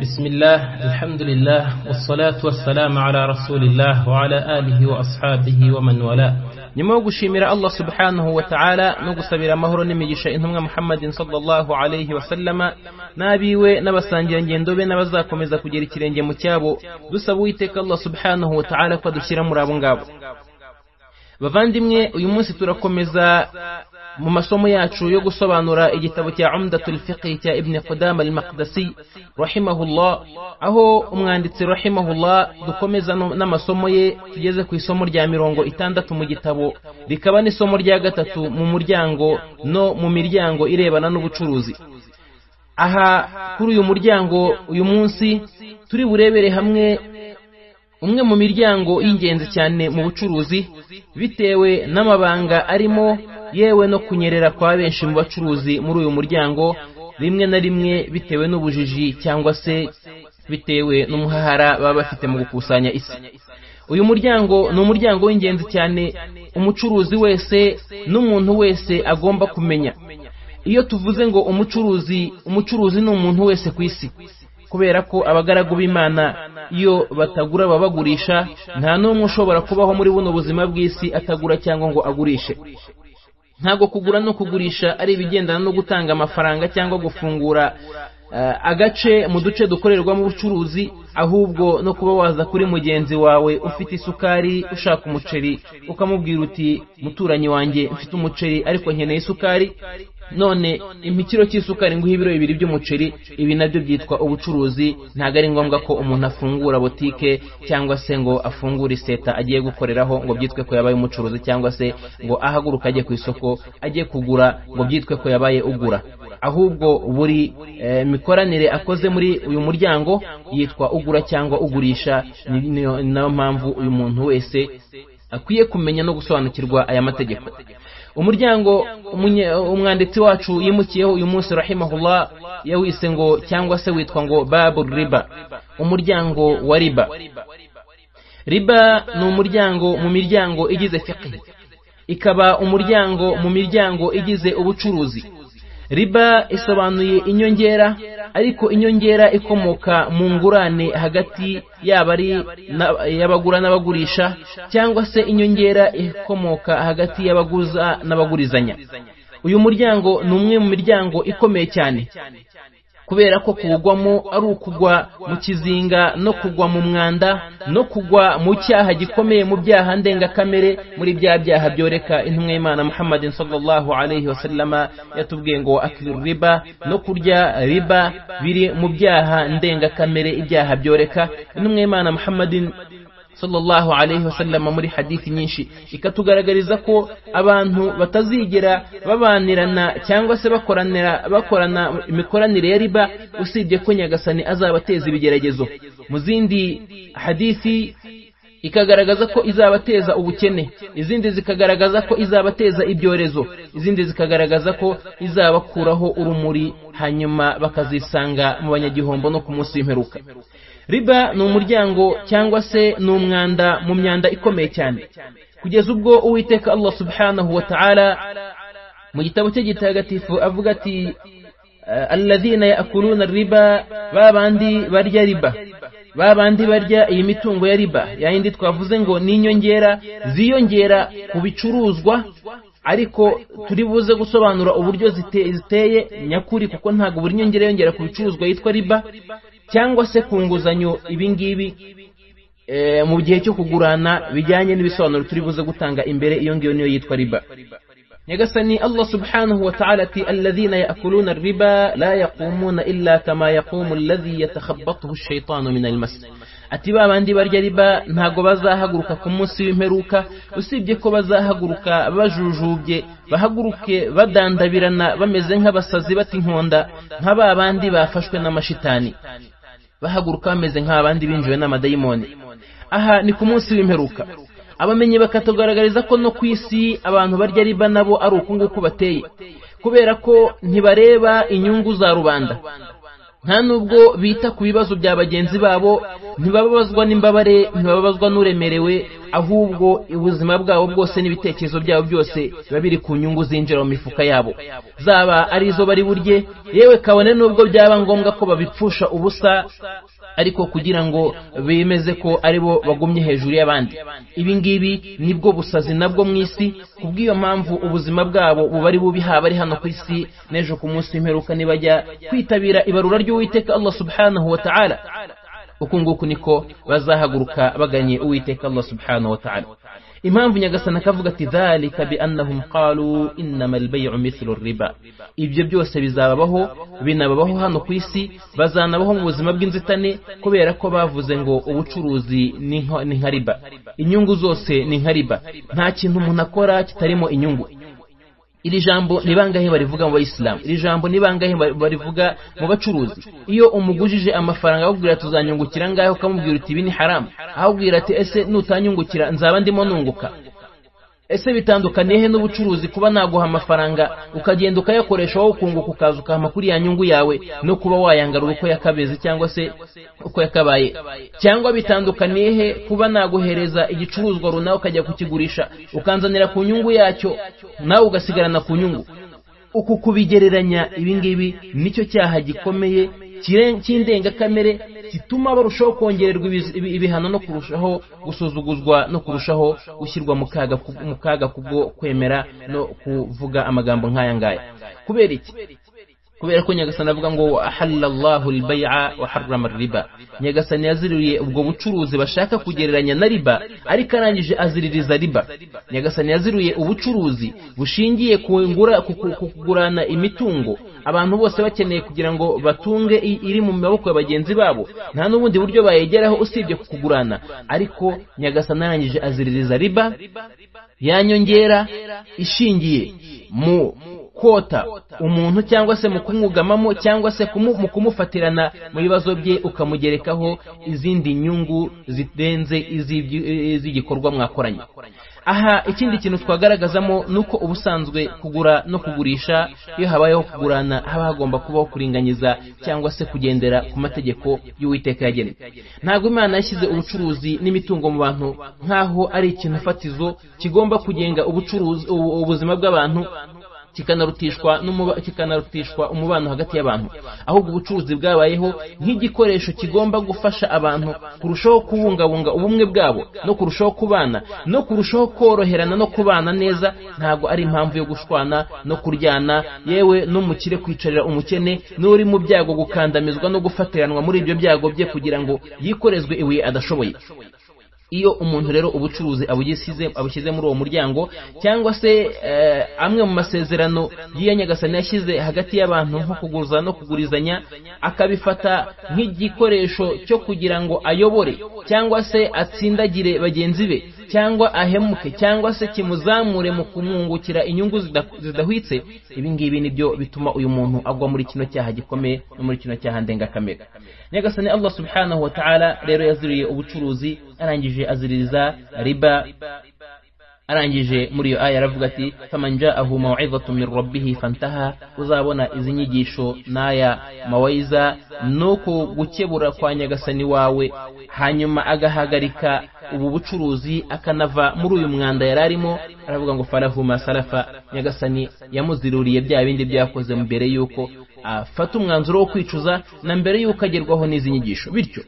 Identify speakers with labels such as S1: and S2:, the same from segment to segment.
S1: بسم الله الحمد لله والصلاة والسلام على رسول الله وعلى آله وأصحابه ومن والاه nyuma yo gushimira allah subhanahu wa ta'ala no gusabira amahoro n'imigisha intumwa muhammadin sallallahu alayhi wasallama n'abiwe n'abasangira ngendo be n'abazakomeza kugera ikirenge mu cyabo dusaba uwiteka allah subhanahu wa ta'ala ko adushyira muri abo ngabo bavandimwe uyu munsi turakomeza mu masomo yacu yo gusobanura igitabo cya umdatul fiqi cya ibn qudama al-maqdisi rahimahullah aho umwanditsi rahimahullah dukomeza no- n'amasomo ye tugeze ku isomo rya mirongo itandatu mu gitabo rikaba n'isomo rya gatatu mu muryango no mu miryango irebana n'ubucuruzi aha kuri uyu muryango uyu munsi turi burebere hamwe umwe mu miryango y'ingenzi cyane mu bucuruzi bitewe n'amabanga arimo yewe no kunyerera kwa benshi mu bacuruzi muri uyu muryango rimwe na rimwe bitewe n'ubujiji cyangwa se bitewe n'umuhahara baba bafite mu gukusanya isi uyu muryango ni umuryango w'ingenzi cyane umucuruzi wese n'umuntu wese agomba kumenya iyo tuvuze ngo umucuruzi umucuruzi ni umuntu wese ku isi kubera ko abagaragu b'imana iyo batagura baba bagurisha nta n'umwe ushobora kubaho muri buno buzima bw'isi atagura cyangwa ngo agurishe ntabwo kugura no kugurisha ari ibigendana no gutanga amafaranga cyangwa gufungura eh, agace mu duce dukorerwamo ubucuruzi ahubwo no kuba waza kuri mugenzi wawe ufite isukari ushaka umuceri ukamubwira uti muturanyi wanjye mfite umuceri ariko nkeneye isukari none impikiro cy'isukari nguha ibiro bibiri by'umuceri ibi nabyo byitwa ubucuruzi ntabwo ari ngombwa ko umuntu afungura botike cyangwa se ngo afungure iseta agiye gukoreraho ngo byitwe ko yabaye umucuruzi cyangwa se ngo ahaguruke ajye ku isoko ajye kugura ngo byitwe ko yabaye ugura ahubwo buri eh, mikoranire akoze muri uyu muryango yitwa ugura cyangwa ugurisha ni- niyo- ni nayo mpamvu uyu muntu wese akwiye kumenya no gusobanukirwa aya mategeko umuryango umunye- umwanditsi wacu yimukiyeho uyu munsi rahimahullah yawise ngo cyangwa se witwa ngo babu riba umuryango wa riba riba ni umuryango mu miryango igize fiqh ikaba umuryango mu miryango igize ubucuruzi riba isobanuye inyongera ariko inyongera ikomoka mu ngurane hagati yaba ari na- y'abagura n'abagurisha cyangwa se inyongera ikomoka hagati y'abaguza n'abagurizanya uyu muryango ni umwe mu miryango ikomeye cyane kubera ko kuwugwamo ari ukugwa mu kizinga no kugwa mu mwanda no kugwa mu cyaha gikomeye mu byaha ndengakamere muri bya byaha byoreka intumwa y'imana muhammadin sallallahu alayhi wasallama yatubwiye ngo akiru riba no kurya riba biri mu byaha ndengakamere ibyaha byoreka intumwa y'imana muhammadin sallallahu alayhi wasallama muri hadithi nyinshi ikatugaragariza ko abantu batazigera babanirana cyangwa se bakoranira bakorana imikoranire ya riba usibye ko nyagasani azabateza ibigeragezo mu zindi hadithi ikagaragaza ko izabateza ubukene izindi zikagaragaza ko izabateza ibyorezo izindi zikagaragaza ko izabakuraho urumuri hanyuma bakazisanga mu banyagihombo no ku munsi w'imperuka riba ni umuryango cyangwa se ni umwanda mu myanda ikomeye cyane kugeza ubwo uwiteka allah subhanahu wa ta'ala mu gitabo cye gitagatifu avuga ati "Eh, alladhina yakuluna riba ba bandi barya riba ba bandi barya iyi mitungo ya riba yayindi twavuze ngo ni inyongera ziyongera ku bicuruzwa ariko turi buze gusobanura uburyo zite- ziteye nyakuri kuko ntabwo buri nyongera yongera ku bicuruzwa yitwa riba cyangwa se ku nguzanyo ibi ngibi eh, mu gihe cyo kugurana bijyanye n'ibisobanuro turi buze gutanga imbere iyo ngiyo niyo yitwa riba nyagasani allah subhanahu wa ta'ala ati alladhina yaakuluna arriba la yaqumuna illa kama yaqumu alladhi yatakhabbathu ash-shaytanu min al-mas ati ba bandi barya riba ntago bazahaguruka ku munsi w'imperuka usibye ko bazahaguruka bajujubye bahaguruke badandabirana bameze nk'abasazi bati inkonda nka ba bandi bafashwe n'amashitani bahaguruka bameze nk'abandi binjiwe n'amadayimoni aha ni ku munsi w'imperuka abamenyi bakatugaragariza ko no ku isi abantu barya riba nabo ari uku nguku bateye kubera ko ntibareba inyungu za rubanda nta nubwo bita ku bibazo bya bagenzi babo ntibababazwa n'imbabare ntibababazwa n'uremerewe ahubwo ubuzima bwabo bwose n'ibitekerezo byabo byose biba biri ku nyungu zinjira mu mifuka yabo zaba ari izo bari burye yewe kabone n'ubwo byaba ngombwa ko babipfusha ubusa ariko kugira ngo bemeze ko ari bo bagumye hejuru y'abandi ibi ngibi nibwo busazi nabwo mu isi kubw'iyo mpamvu ubuzima bwabo buba ari bubi haba ari hano ku isi n'ejo ku munsi w'imperuka nibajya kwitabira ibarura ry'uwiteka allah subhanahu wa ta'ala uku nguku niko bazahaguruka baganye uwiteka allah subhanahu wa ta'ala impamvu nyagasana akavuga ati dhalika biannahum qalu innama albayu mithlu riba ibyo byose bizababaho binababaho hano ku isi bazanabaho mu buzima bw'inzitane kubera ko bavuze ngo ubucuruzi ni nka riba inyungu zose ni nka riba nta kintu umuntu akora kitarimo inyungu iri jambo ni bangahe barivuga mu bayisilamu iri jambo ni bangahe barivuga mu bacuruzi iyo umugujije amafaranga akubwira tuzanyungukira ngahe ukamubwira uti ibi ni haramu ahubwira ati ese nutanyungukira nzaba ndimo nunguka ese bitandukaniye he n'ubucuruzi kuba naguha amafaranga ukagenda ukayakoresha wowe ukunguka ukaza ukaha kuri ya nyungu yawe no kuba wayangarura uko yakabeze cyangwa se uko yakabaye cyangwa bitandukaniye he kuba naguhereza igicuruzwa runaka ukajya kukigurisha ukanzanira ku nyungu yacyo nawe ugasigarana ku nyungu uku kubigereranya ibingibi nicyo cyaha gikomeye cy'indengakamere gituma barushaho kongererwa ibihano no kurushaho gusuzuguzwa no kurushaho gushyirwa mu kaga kubwo kwemera no kuvuga amagambo nk'aya ngaya kubera iki kubera ko nyagasani avuga ngo ahallallahu albay'a wa harrama riba nyagasani yaziririye ubwo bucuruzi bashaka kugereranya na riba ariko arangije aziririza riba nyagasani yaziririye ubucuruzi bushingiye ku kugurana imitungo abantu bose bakeneye kugira ngo batunge iri mu maboko ya bagenzi babo nta n'ubundi buryo bayegeraho usibye kugurana ariko nyagasani arangije aziririza riba yanyongera ishingiye mu kota umuntu cyangwa se mu kumwugamamo cyangwa se mu kumufatirana mu bibazo bye ukamugerekaho izindi nyungu zirenze iz'igikorwa mwakoranye aha ikindi kintu twagaragazamo ni uko ubusanzwe kugura no kugurisha iyo habayeho kugurana haba hagomba kubaho kuringaniza cyangwa se kugendera ku mategeko y'uwiteka yagenwe ntabwo imana yashyize ubucuruzi n'imitungo mu bantu nk'aho ari ikintu fatizo kigomba kugenga ubucuruzi ubuzima bw'abantu kikanarutishwa kikanarutishwa umubano hagati y'abantu ahubwo ubucuruzi bwabayeho nk'igikoresho kigomba gufasha abantu kurushaho kubungabunga ubumwe bwabo no kurushaho kubana no kurushaho koroherana no kubana neza ntabwo ari impamvu yo gushwana no kuryana yewe n'umukire kwicarira umukene n'uri mu byago gukandamizwa no gufatiranwa muri ibyo byago bye kugira ngo yikorezwe ibuye adashoboye iyo umuntu rero ubucuruzi abushyize muri uwo muryango cyangwa se amwe mu masezerano y'iyo nyagasani yashyize hagati y'abantu nko kuguza no kugurizanya akabifata nk'igikoresho cyo kugira ngo ayobore cyangwa se atsindagire bagenzi be cyangwa ahemuke cyangwa se kimuzamure mu kumwungukira inyungu zidahwitse ibi ngibi nibyo bituma uyu muntu agwa muri kino cyaha gikomeye no muri kino cyaha ndengakamere nyagasani allah subhanahu wa ta'ala rero yaziriye ubucuruzi arangije aziririza riba arangije muri iyo aya aravuga ati faman ja'ahu maw'izatun min rabbih fantaha uzabona izi nyigisho n'aya mawaiza nuko gukebura kwa nyagasani wawe hanyuma agahagarika ubu bucuruzi akanava muri uyu mwanda yari arimo aravuga ngo farahuma sarafa nyagasani yamuziruriye bya bindi byakoze mbere y'uko afata umwanzuro wo kwicuza na mbere y'uko agerwaho n'izi nyigisho bityo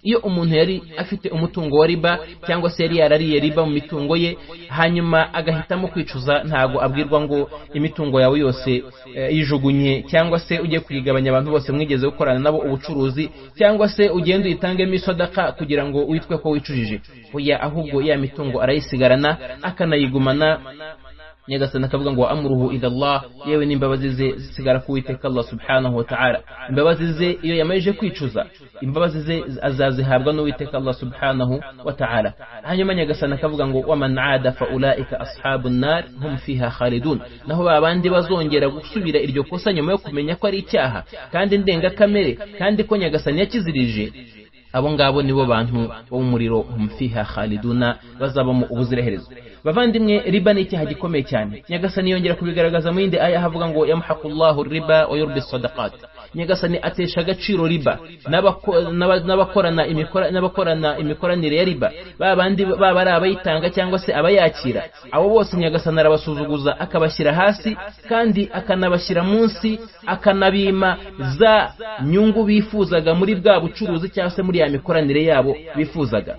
S1: iyo umuntu yari afite umutungo wa riba cyangwa se yari yarariye riba mu mitungo ye hanyuma agahitamo kwicuza ntabwo abwirwa ngo imitungo yawe yose yijugunye cyangwa se ugiye kuyigabanya abantu bose mwigeze gukorana nabo ubucuruzi cyangwa se ugenda uyitangemo isodaka kugira ngo witwe ko wicujije oya ahubwo ya mitungo arayisigarana akanayigumana nyagasani akavuga ngo amuruhu ila Allah yewe n'imbabazi ze zisigara ku Uwiteka Allah subhanahu wa ta'ala imbabazi ze iyo yamajije kwicuza imbabazi ze azazihabwa n'Uwiteka Allah subhanahu wa ta'ala hanyuma nyagasani akavuga ngo waman aada fa ulaika ashabun nar hum fiha khalidun naho babandi bazongera gusubira iryo kosa nyuma yo kumenya ko ari icyaha kandi ndengakamere kandi ko nyagasani yakizirije abo ngabo nibo bantu bo mu muriro humfiha khaliduna bazabamo ubuziraherezo bavandimwe riba ni icyaha gikomeye cyane nyagasani yongera kubigaragaza mu yindi aya havuga ngo yamuhaku allahu riba wa yurbi sadaqat nyagasani atesha agaciro riba n'abako- n'aba- n'abakorana imikora- n'abakorana imikoranire ya riba ba bandi baba ari abayitanga cyangwa se abayakira abo bose nyagasani arabasuzuguza akabashyira hasi kandi akanabashyira munsi akanabima za nyungu bifuzaga muri bwa bucuruzi cyangwa se muri ya mikoranire yabo bifuzaga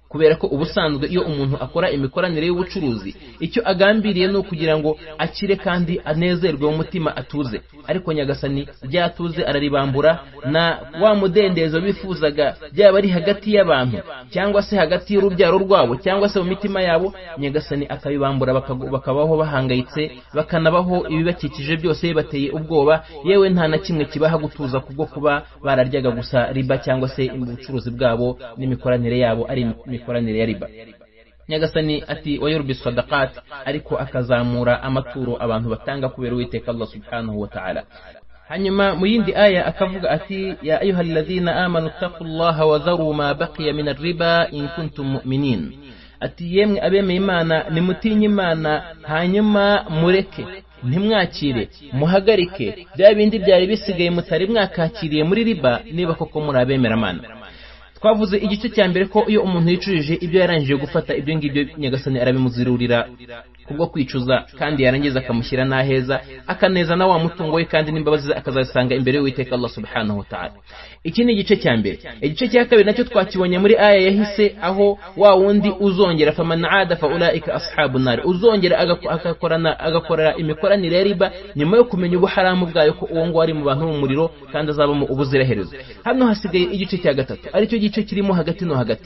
S1: kubera ko ubusanzwe iyo umuntu akora imikoranire y'ubucuruzi icyo agambiriye ni ukugira ngo akire kandi anezerwe mu mutima atuze ariko nyagasani ryatuze araribambura na wa mudendezo bifuzaga byaba ari hagati y'abantu cyangwa se hagati y'urubyaro rwabo cyangwa se mu mitima yabo nyagasani akabibambura bakagu- bakabaho bahangayitse bakanabaho ibibakikije byose bibateye ubwoba yewe nta na kimwe kibaha gutuza kubwo kuba bararyaga gusa riba cyangwa se ubucuruzi bwabo n'imikoranire yabo ari imikoranire ya riba nyagasani ati wayurbi sadakat ariko akazamura amaturo abantu batanga kubera uwiteka allah subhanahu wa ta'ala hanyuma mu yindi aya akavuga ati ya ayuha alladhina amanu taqullaha wa dharu ma baqiya min arriba in kuntum mu'minin ati yemwe abemeye imana nimutinye imana hanyuma mureke ntimwakire muhagarike bya bindi byari bisigaye mutari mwakakiriye muri riba niba koko muri abemera amana twavuze igice cya mbere ko iyo umuntu yicujije ibyo yarangije gufata ibyo ngibyo nyagasani arabimuzirurira kubwo kwicuza kandi yarangiza akamushyira n'aheza akaneza na wa mutungo we kandi n'imbabazi ze akazazisanga imbere y'uwiteka allah subhanahu wa ta'ala iki ni igice cya mbere igice cya kabiri nacyo twakibonye muri aya yahise aho wa wundi uzongera faman ada fa ulaika ashabu nari uzongera agako- agakorana agakorera imikoranire ya riba nyuma yo kumenya ubuharamu bwayo ko uwo nguwo ari mu bantu b'umuriro kandi azabamo ubuziraherezo hano hasigaye igice cya gatatu aricyo gice kirimo hagati no hagati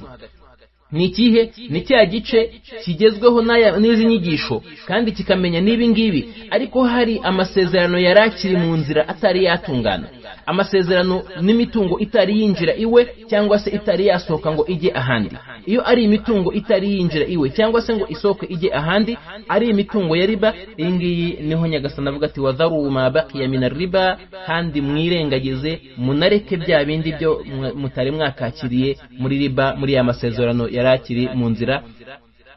S1: ni ikihe ni cya gice kigezweho n'aya- n'izi nyigisho kandi kikamenya n'ibi ngibi ariko hari amasezerano yari akiri mu nzira atari yatungana amasezerano n'imitungo itari yinjira iwe cyangwa se itari yasohoka ngo ijye ahandi iyo ari imitungo itari yinjira iwe cyangwa se ngo isohoke ijye ahandi ari imitungo ya riba iyi ngiyi niho nyagasana avuga ati wadharu ma baqiya min riba kandi mwirengagize munareke bya bindi byo mwa- mutari mwakakiriye muri riba muri ya masezerano yari akiri mu nzira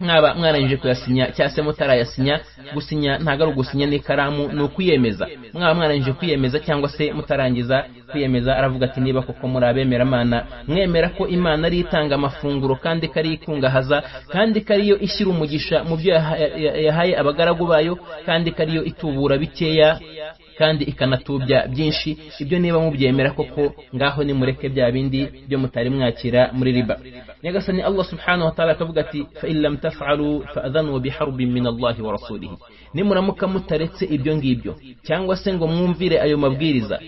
S1: mwaba mwarangije kuyasinya cyangwa se mutarayasinya gusinya ntabwo ari ugusinya n'ikaramu ni ukwiyemeza mwaba mwarangije kwiyemeza cyangwa se mutarangiza kwiyemeza aravuga ati niba koko muri abemeramana mwemera ko imana ari itanga amafunguro kandi ko ari ikungahaza kandi ko ariyo ishyira umugisha mu byo yaha- ya- yahaye abagaragu bayo kandi ko ariyo itubura bikeya kandi ikanatubya byinshi ibyo niba mubyemera koko ngaho nimureke bya bindi byo mutari mwakira muri riba nyagasani allah subhanahu wa ta'ala akavuga ati fa in lam taf'alu fa adhanu biharbin min allahi wa rasulih nimuramuka mutaretse ibyo ngibyo cyangwa se ngo mwumvire ayo mabwiriza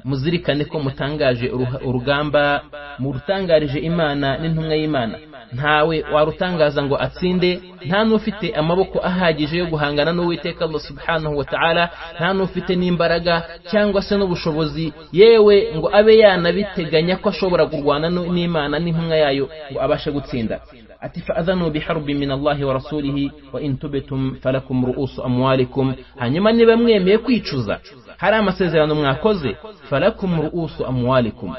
S1: muzirikane ko mutangaje uruha- urugamba murutangarije imana n'intumwa y'imana ntawe warutangaza ngo atsinde nta n'ufite amaboko ahagije yo guhangana n'uwiteka allah subhanahu wa ta'ala nta n'ufite n'imbaraga cyangwa se n'ubushobozi yewe ngo abe yanabiteganya ko ashobora kurwana nu- n'imana n'intumwa yayo ngo abashe gutsinda ati fa'adhanu biharbi min allahi wa rasulihi wa in tubitum falakum ru'usu amwalikum hanyuma niba mwemeye kwicuza hari amasezerano mwakoze falakum ru'usu amwalikum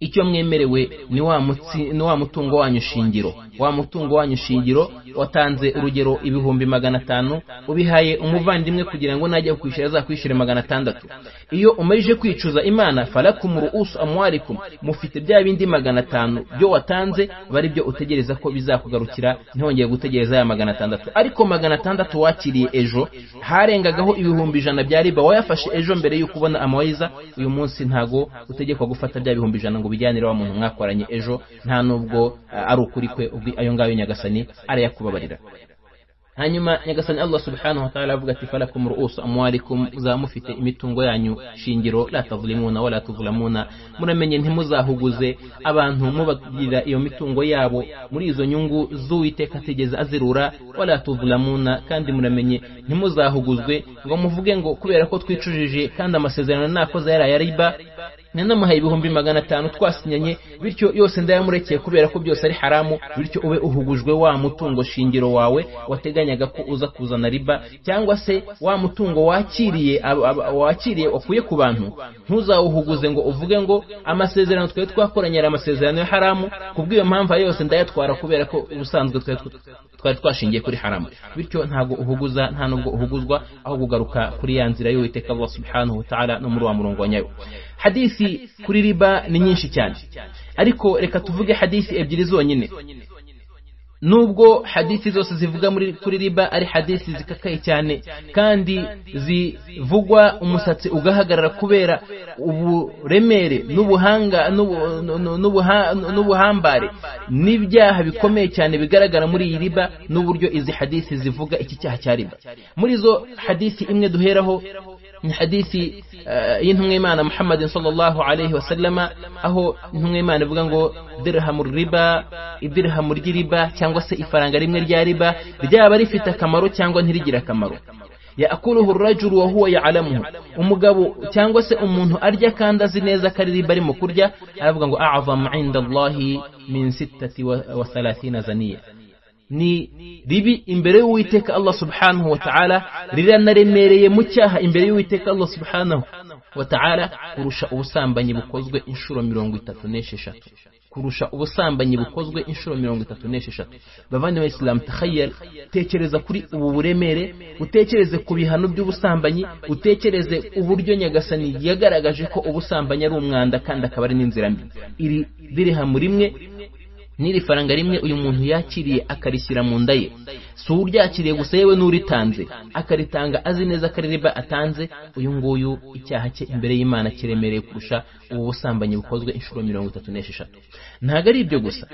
S1: icyo mwemerewe ni wa mutsi- ni wa mutungo wanyu shingiro wa mutungo wanyu shingiro watanze urugero ibihumbi magana atanu ubihaye umuvandimwe kugira ngo najya kwishyura azakwishyure magana atandatu iyo umarije kwicuza imana falakum ru'usu amwarikum mufite bya bindi magana atanu byo watanze bari byo utegereza ko bizakugarukira ntihongeye gutegereza ya magana atandatu ariko magana atandatu wakiriye ejo harengagaho ibihumbi ijana bya riba wayafashe ejo mbere y'uko ubona amawayiza uyu munsi ntago utegekwa gufata bya bihumbi ijana ngo bijyanire wa muntu mwakoranye ejo nta nubwo ah, ari ukuri kwe ubwi- ayo ngayo nyagasani arayakubabarira hanyuma nyagasani allah subhanahu wa ta'ala avuga ati falakum ru'usu amwalikum muzaba mufite imitungo yanyu shingiro la tadlimuna wala tuzlamuna muramenye ntimuzahuguze abantu mubagirira iyo mitungo yabo muri izo nyungu z'uwiteka atigeze azirura wala tuzlamuna kandi muramenye ntimuzahuguzwe ngo muvuge ngo kubera ko twicujije kandi amasezerano nakoze yari aya riba nanamuhaye ibihumbi magana atanu twasinyanye bityo yose ndayamurekeye kubera ko byose ari haramu bityo ube uhugujwe wa mutungo shingiro wawe wateganyaga ko uza kuzana riba cyangwa se wa mutungo wakiriye ab- ab- wakiriye wakuye ku bantu ntuzawuhuguze ngo uvuge ngo amasezerano twari twakoranye ari amasezerano ya haramu kubw'iyo mpamvu ayo yose ndayatwara kubera ko ubusanzwe twari tw- twari twashingiye kuri haramu bityo ntabwo uhuguza nta nubwo uhuguzwa aho kugaruka kuri ya nzira y'uwiteka allah subhanahu wa ta'ala no muri wa murongo wa nyayo hadisi kuri riba ni nyinshi cyane ariko reka tuvuge hadisi ebyiri zonyine nubwo hadisi zose zivuga muri kuri riba ari hadisi zikakaye cyane kandi zivugwa umusatsi ugahagarara kubera uburemere n'ubuhanga n'ubuhambare n'ibyaha bikomeye cyane bigaragara muri iyi riba n'uburyo izi hadisi zivuga iki cyaha cya riba muri izo hadisi imwe duheraho ni hadisi y'intumwa imana muhammadin sallallahu alayhi wasallama aho intumwa imana ivuga ngo dirhamu riba idirhamu ry'iriba cyangwa se ifaranga rimwe rya riba ryaba rifite akamaro cyangwa ntirigire akamaro yakuruhu rajuru wa huwa ya'lamuhu umugabo cyangwa se umuntu arya kandi azi neza ko ari riba arimo kurya aravuga ngo a'zamu inda allahi min sittati wa thalathina zaniya ni ribi imbere y'uwiteka allah subhanahu wa ta'ala riranaremereye mu cyaha imbere y'uwiteka allah subhanahu wa ta'ala kurusha ubusambanyi bukozwe inshuro mirongo itatu n'esheshatu kurusha ubusambanyi bukozwe inshuro mirongo itatu n'esheshatu bavandimwe bayisilamu takhayel tekereza kuri ubu buremere utekereze ku bihano by'ubusambanyi utekereze uburyo nyagasani yagaragaje ko ubusambanyi ari umwanda kandi akaba ari n'inzira mbi iri dirihamu rimwe n'iri faranga rimwe uyu muntu yakiriye akarishyira mu nda ye si uryakiriye gusa yewe n'uritanze akaritanga azi neza ko ari riba atanze uyu nguyu icyaha cye imbere y'imana kiremereye kurusha ubu busambanyi bukozwe inshuro mirongo itatu n'esheshatu ntabwo ari ibyo gusa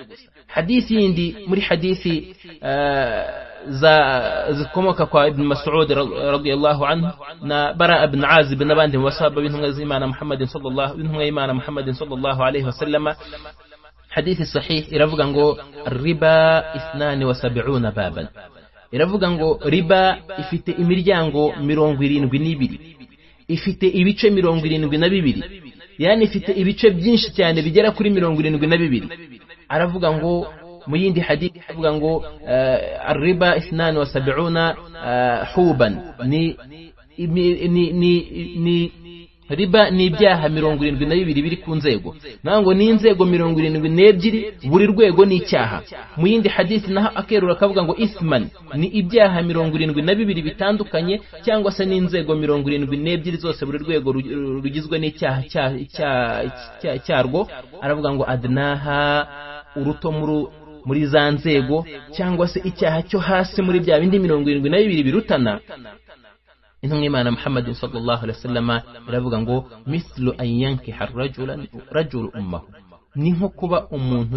S1: hadisi yindi muri hadisi zikomoka kwa ibn masud radiyallahu anhu na bara ibn azib n'abandi mu basaba b'intumwa z'imana muhammadin sallallahu b'intumwa y'imana muhammadin sallallahu alaihi wasallama hadithi sahih iravuga ngo riba ithnani wa sab'una baban iravuga ngo riba ifite imiryango mirongo irindwi n'ibiri ifite ibice mirongo irindwi na bibiri yani ifite ibice byinshi cyane bigera kuri mirongo irindwi na bibiri aravuga ngo mu yindi hadithi avuga ngo uh, riba ithnani wa sab'una uh, huban ni ni ni, ni, ni riba ni ibyaha mirongo irindwi na bibiri biri ku nzego naho ngo ni inzego mirongo irindwi n'ebyiri buri rwego ni icyaha mu yindi hadisi naho akerura akavuga ngo isman ni ibyaha mirongo irindwi na bibiri bitandukanye cyangwa se n'inzego mirongo irindwi n'ebyiri zose buri rwego rugizwe n'icyaha cyarwo aravuga ngo adnaha uruto muri za nzego cyangwa se icyaha cyo hasi muri bya bindi mirongo irindwi na bibiri birutana intumwa imana muhammadin sallallahu alaihi wasallama iravuga ngo mislu an yankiha rajulu ummahu ni nko kuba umuntu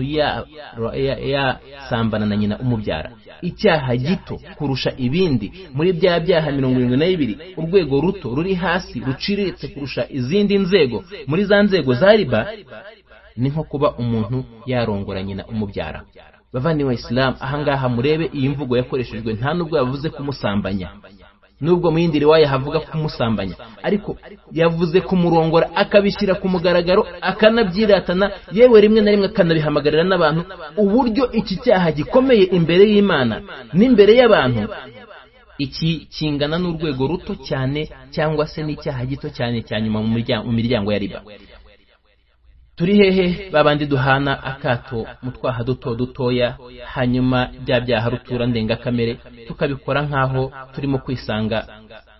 S1: yasambana na nyina umubyara icyaha gito kurusha ibindi muri bya byaha mirongo irindwi na bibiri urwego ruto ruri hasi ruciriritse kurusha izindi nzego muri za nzego za riba ni nko kuba umuntu yarongora nyina umubyara bavandimwe isilamu ahangaha murebe iyi mvugo yakoreshejwe nta n'ubwo yavuze kumusambanya nubwo mu yindi riwaya havuga kumusambanya ariko yavuze kumurongora akabishyira ku mugaragaro akanabyiratana yewe rimwe na rimwe akanabihamagarira n'abantu uburyo iki cyaha gikomeye imbere y'imana n'imbere y'abantu iki kingana n'urwego ruto cyane cyangwa se n'icyaha gito cyane cya nyuma mu miryango ya riba turi hehe babandi duhana akato mu twaha duto dutoya hanyuma bya byaha rutura ndengakamere tukabikora nk'aho turimo kwisanga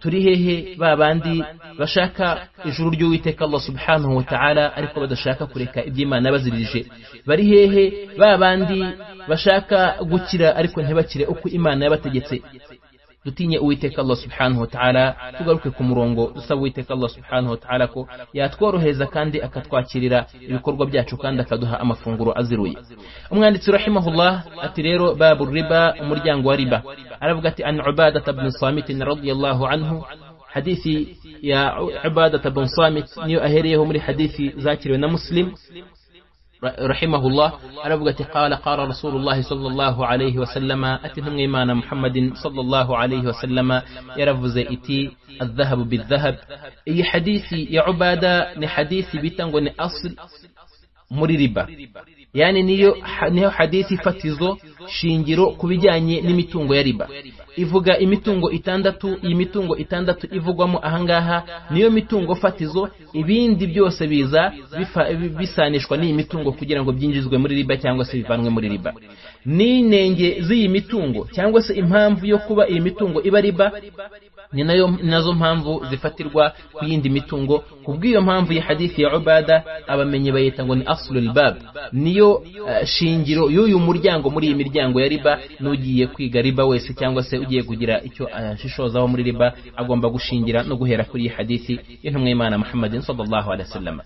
S1: turi hehe babandi bashaka ijuru ry'uwiteka allah subhanahu wa ta'ala ariko badashaka kureka iby'imana yabaziririje bari hehe babandi bashaka gukira ariko ntibakire uko imana yabategetse dutinye uwiteka Allah subhanahu wa ta'ala tugaruke ku murongo dusaba uwiteka Allah subhanahu wa ta'ala ko yatworohereza kandi akatwakirira ibikorwa byacu kandi akaduha amafunguro aziruye umwanditsi rahimahullah ati rero babu riba umuryango wa riba aravuga ati an ubadata ibn samit radiyallahu anhu hadithi ya ubadata ibn samit niyo ahereyeho muri hadithi zakiriwe na muslim رحمه الله أربقت قال قال رسول الله صلى الله عليه وسلم أتنم إيمان محمد صلى الله عليه وسلم يرفز إتي الذهب بالذهب أي حديثي يا عبادة نحديثي بتنغن أصل مريربا yani niyo niyo hadisi fatizo shingiro kubijyanye n'imitungo ya riba ivuga imitungo itandatu iyi mitungo itandatu ivugwamo ahangaha niyo mitungo fatizo ibindi byose biza bifa- bisanishwa n'iyi mitungo kugira ngo byinjizwe muri riba cyangwa se bivanwe muri riba n'inenge z'iyi mitungo cyangwa se impamvu yo kuba iyi mitungo iba riba ni nayo nazo mpamvu zifatirwa ku yindi mitungo ku bw'iyo mpamvu ya hadithi ya ubada abamenyi bayita ngo ni asulul bab niyo eh, shingiro y'uyu muryango muri iyi miryango ya riba n'ugiye kwiga riba wese cyangwa se ugiye kugira icyo ashishozaho muri riba agomba gushingira no guhera kuri iyi hadithi y'intumwa y'imana muhammadin sallallahu alaihi wasallam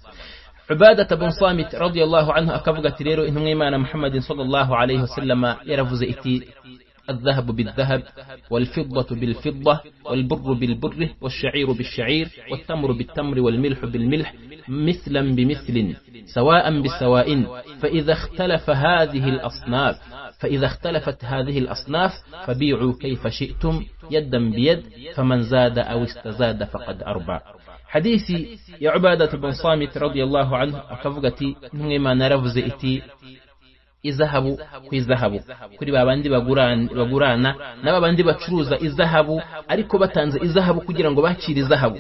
S1: ubadata bun samit radiyallahu anhu akavuga ati rero intumwa y'imana muhammadin sallallahu alaihi wasallam yaravuze iti الذهب بالذهب والفضة بالفضة والبر بالبر والشعير بالشعير والتمر بالتمر والملح بالملح مثلا بمثل سواء بسواء فإذا اختلف هذه الأصناف فإذا اختلفت هذه الأصناف فبيعوا كيف شئتم يدا بيد فمن زاد أو استزاد فقد أربع حديثي يا عبادة بن صامت رضي الله عنه أكفقتي نغيما نرفز إتي izahabu ku izahabu kuri ba bandi bagurana bagurana n'aba bandi bacuruza izahabu ariko batanze izahabu kugira ngo bakire izahabu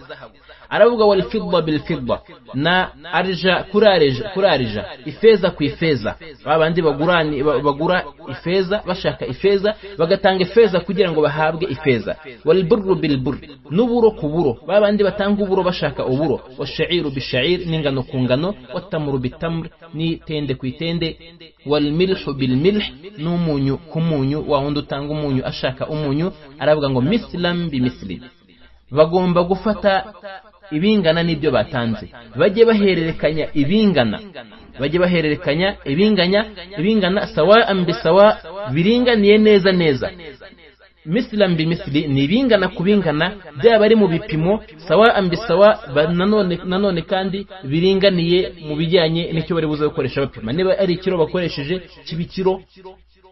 S1: aravuga wal fidda bil fidda na arja kurarija kurarija ifeza ku ifeza ba bandi bagurani ba- bagura ifeza bashaka ifeza bagatanga ifeza kugira ngo bahabwe ifeza wal burru bil burr n'uburo ku buro ba bandi batanga uburo bashaka uburo washairu bishair n'ingano ku ngano watamuru bitamr ni tende ku itende wal milhu bil milh n'umunyu ku munyu wa wundi utanga umunyu ashaka umunyu aravuga ngo mislam bi misli bagomba gufata ibingana n'ibyo batanze bajye bahererekanya ibingana bajye bahererekanya ibinganya ibingana sawa bisawa biringaniye neza neza misilam bimisili ni ibingana ku bingana byaba ari mu bipimo sawa bisawa ba- nanone nanone kandi biringaniye mu bijyanye n'icyo bari buze gukoresha bapima niba ari ikiro bakoresheje kiba ikiro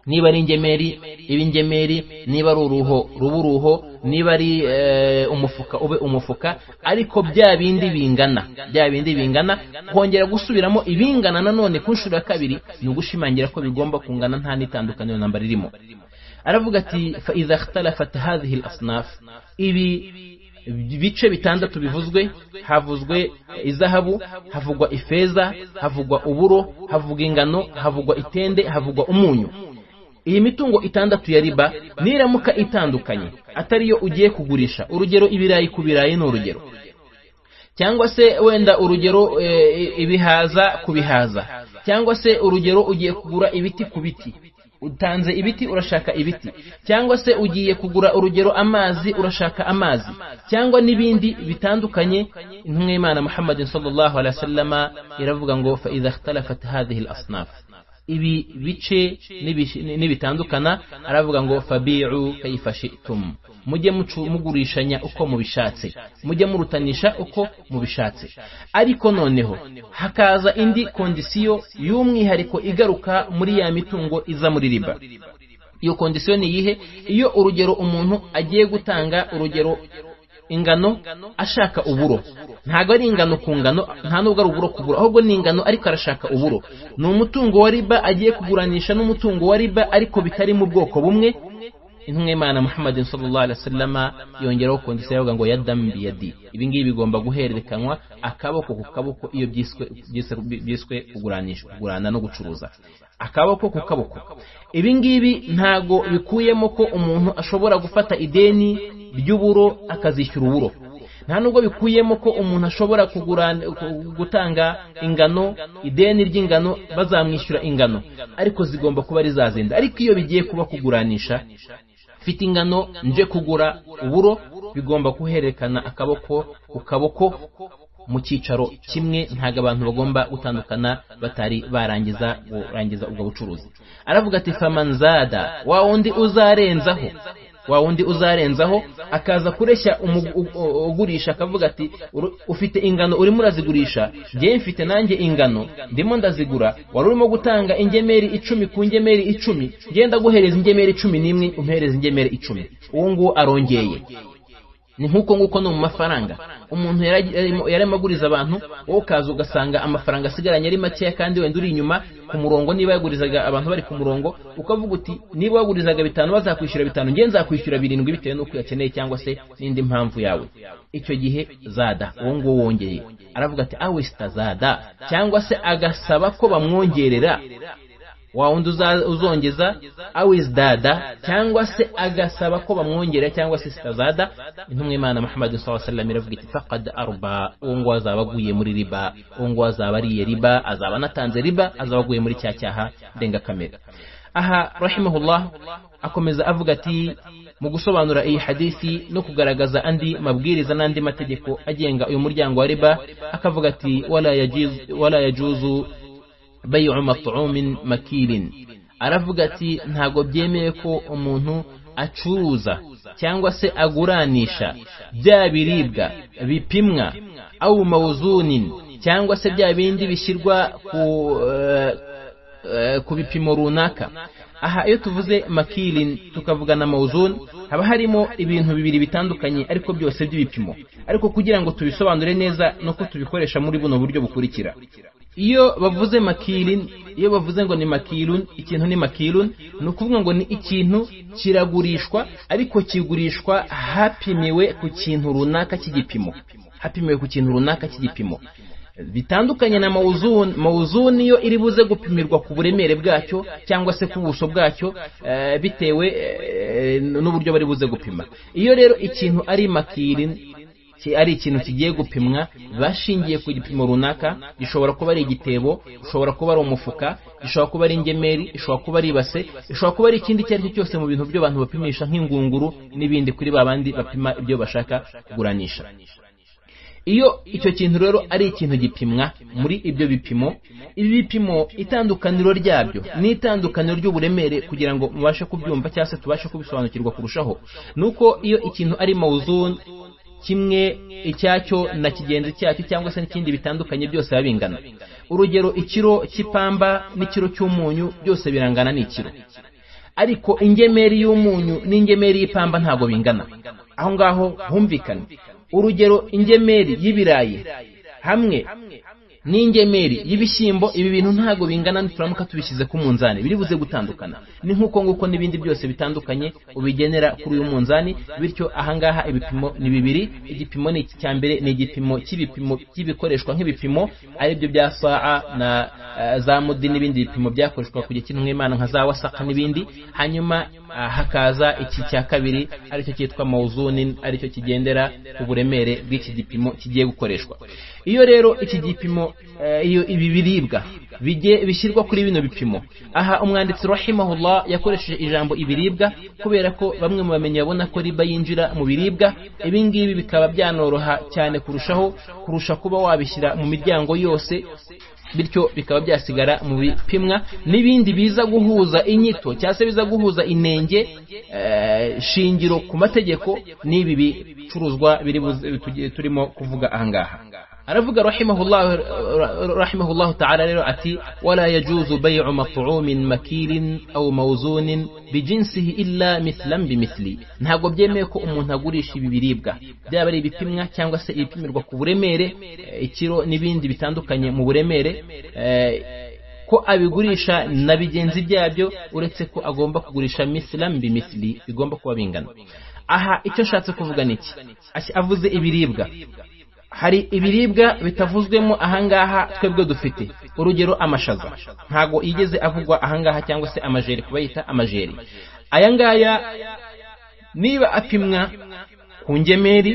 S1: niba ari ingemeri iba ingemeri niba ari uruho ruba uruho niba ari eh, umufuka ube umufuka ariko bya bindi bingana bya bindi bingana kongera gusubiramo ibingana nanone ku nshuro ya kabiri ni ugushimangira ko bigomba kungana nta n'itandukaniro namba ririmo aravuga ati fa idha ikhtalafat hadhihi al-asnaf ibi bice bitandatu bivuzwe havuzwe izahabu havugwa ifeza havugwa uburo havugwa ingano havugwa itende havugwa umunyu iyi mitungo itandatu ya riba niramuka itandukanye atariyo ugiye kugurisha urugero ibirayi ku birayi ni urugero cyangwa se wenda urugero e, ibihaza ku bihaza cyangwa se urugero ugiye kugura ibiti ku biti utanze ibiti urashaka ibiti cyangwa se ugiye kugura urugero amazi urashaka amazi cyangwa n'ibindi bitandukanye intumwa y'imana muhammadin sallallahu alaihi wasallama iravuga ngo fa idha ikhtalafat hadhihi al-asnaf ibi bice n'ibi- n'ibitandukana aravuga ngo fabi'u kayfa shi'tum mujye mucu- mugurishanya uko mubishatse mujye murutanisha uko mubishatse ariko noneho hakaza indi kondisiyo y'umwihariko igaruka muri ya mitungo iza muri riba iyo kondisiyo ni iyihe iyo urugero umuntu agiye gutanga urugero ingano ashaka uburo ntabwo ari ingano ku ngano nta nubwo ari uburo ku buro ahubwo ni ingano ariko arashaka uburo ni umutungo wa riba agiye kuguranisha n'umutungo wa riba ariko bitari mu bwoko bumwe intumwa y'imana muhammadin sallallahu alaihi wasallama yongeraho kondisiyo yavuga ngo yadam biyadi ibi ngibi bigomba guhererekanwa akaboko ku kaboko iyo byiswe byiswe- byiswe kuguranisha kugurana no gucuruza akaboko ku kaboko ibi ngibi ntago bikuyemo ko umuntu ashobora gufata ideni ry'uburo akazishyura uburo nta nubwo bikuyemo ko umuntu ashobora kugura gutanga ingano ideni ry'ingano bazamwishyura ingano ariko zigomba kuba ari za zindi ariko iyo bigiye kuba kuguranisha mfite ingano nje kugura uburo bigomba guhererekana akaboko ku kaboko mu cyicaro kimwe ntabwo abantu bagomba gutandukana batari barangiza gurangiza ubwo bucuruzi aravuga ati famanzada wa wundi uzarenzaho wa wundi uzarenzaho akaza kureshya umu- u- u- ugurisha akavuga ati "Uru- ufite ingano urimo urazigurisha njyewe mfite nanjye ingano ndimo ndazigura wari urimo gutanga ingemeri icumi ku ngemeri icumi njyewe ndaguhereza ingemeri cumi n'imwe umpereza ingemeri icumi uwo nguwo arongeye ni nk'uko nguko no mu mafaranga umuntu yaramaguriza abantu wowe ukaza ugasanga amafaranga asigaranye ari makeya kandi wenda uri inyuma ku murongo niba yagurizaga abantu bari ku murongo ukavuga uti niba wagurizaga bitanu bazakwishyura bitanu nge nzakwishyura birindwi bitewe n'uko uyakeneye cyangwa se n'indi mpamvu yawe icyo gihe zada uwo nguwo wongeye aravuga ati awesita zada cyangwa se agasaba ko bamwongerera wa wundi uzongeza awizdada cyangwa se agasaba ko bamwongera cyangwa se sitazada intumwa imana muhammad sallam iravuga iti faqad arba uwo nguwo azaba aguye muri riba uwo nguwo azaba ariye riba azaba anatanze riba azaba aguye muri cya cyaha ndengakamere aha rahimahullah akomeza avuga ati mu gusobanura iyi hadisi no kugaragaza andi mabwiriza n'andi mategeko agenga uyu muryango wa riba akavuga ati wala yajuzu bayi'u mat'umin makirin aravuga ati ntago byemewe ko umuntu acuruza cyangwa se aguranisha bya biribwa bipimwa au mawuzunin cyangwa se bya bindi bishyirwa ku ku bipimo runaka aha iyo tuvuze makirin tukavuga na mawuzun haba harimo ibintu bibiri bitandukanye ariko byose by'ibipimo ariko kugira ngo tubisobanure neza ni uko tubikoresha muri buno buryo bukurikira iyo bavuze makirin iyo bavuze ngo ni makirun ikintu ni makirun ni ukuvuga ngo ni ikintu kiragurishwa ariko kigurishwa hapimiwe ku kintu runaka cy'igipimo hapimiwe ku kintu runaka cy'igipimo bitandukanye na mawuzuni mawuzuni yo iri buze gupimirwa ku buremere bwacyo cyangwa se ku buso bwacyo bitewe n'uburyo bari buze gupima iyo rero ikintu ari makirin ari ikintu kigiye gupimwa bashingiye ku gipimo runaka gishobora kuba ari igitebo gishobora kuba ari umufuka gishobora kuba ari ingemeri gishobora kuba ari ibase gishobora kuba ari ikindi icyo ari cyo cyose mu bintu by'abantu bapimisha nk'ingunguru n'ibindi kuri ba bandi bapima ibyo bashaka kuguranisha iyo icyo kintu rero ari ikintu gipimwa muri ibyo bipimo ibi bipimo itandukaniro ryabyo ni itandukaniro ry'uburemere kugira ngo mubashe kubyumva cyangwa se tubashe kubisobanukirwa kurushaho ni uko iyo ikintu ari mawuzuni kimwe icyacyo na kigenzi cyacyo cyangwa se n'ikindi bitandukanye byose biba bingana urugero ikiro cy'ipamba n'ikiro cy'umunyu byose birangana n'ikiro ariko ingemeri y'umunyu n'ingemeri y'ipamba ntabwo bingana aho ngaho humvikane urugero ingemeri y'ibirayi hamwe n'ingemeri y'ibishyimbo ibi bintu ntabwo bingana nituramuka tubishyize ku munzani biri buze gutandukana ni nk'uko nguko n'ibindi byose bitandukanye ubigenera kuri uyu munzani bityo ahangaha ibipimo ni bibiri igipimo ni iki cya mbere ni igipimo cy'ibipimo cy'ibikoreshwa nk'ibipimo aribyo bya saa na za mudi n'ibindi bipimo byakoreshwa ku gihe cy'intumwimana nka za wasaka n'ibindi hanyuma hakaza iki cya kabiri aricyo cyitwa mawuzuni aricyo kigendera ku buremere bw'iki gipimo kigiye gukoreshwa iyo rero iki gipimo iyo ibi biribwa bishyirwa kuri bino bipimo aha umwanditsi rahimahullah yakoresheje ijambo ibiribwa kubera ko bamwe mu bamenyi babona ko riba yinjira mu biribwa ibi ngibi bikaba byanoroha cyane kurushaho kurusha kuba wabishyira mu miryango yose bityo bikaba byasigara mu bipimwa n'ibindi biza guhuza inyito cyangwa se biza guhuza inenge shingiro ku mategeko n'ibi bicuruzwa turimo kuvuga ahangaha aravuga rahimahullahu ta'ala rero ati wala yajuzu bay'u mat'umin makirin aw mawzunin bijinsihi illa mithlan bimithli ntago byemeye ko umuntu agurisha ibi biribwa byaba ari ibipimwa cyangwa se ibipimirwa ku buremere ikiro n'ibindi bitandukanye mu buremere ko abigurisha na bigenzi byabyo uretse ko agomba kugurisha mithlan bimithli bigomba kuba bingana aha icyo ashatse kuvuga niki avuze ibiribwa hari ibiribwa bitavuzwemo ahangaha twebwe dufite urugero amashaza ntago yigeze avugwa ahangaha cyangwa se amajeri kuba yita amajeri aya ngaya niba apimwa ku ngemeri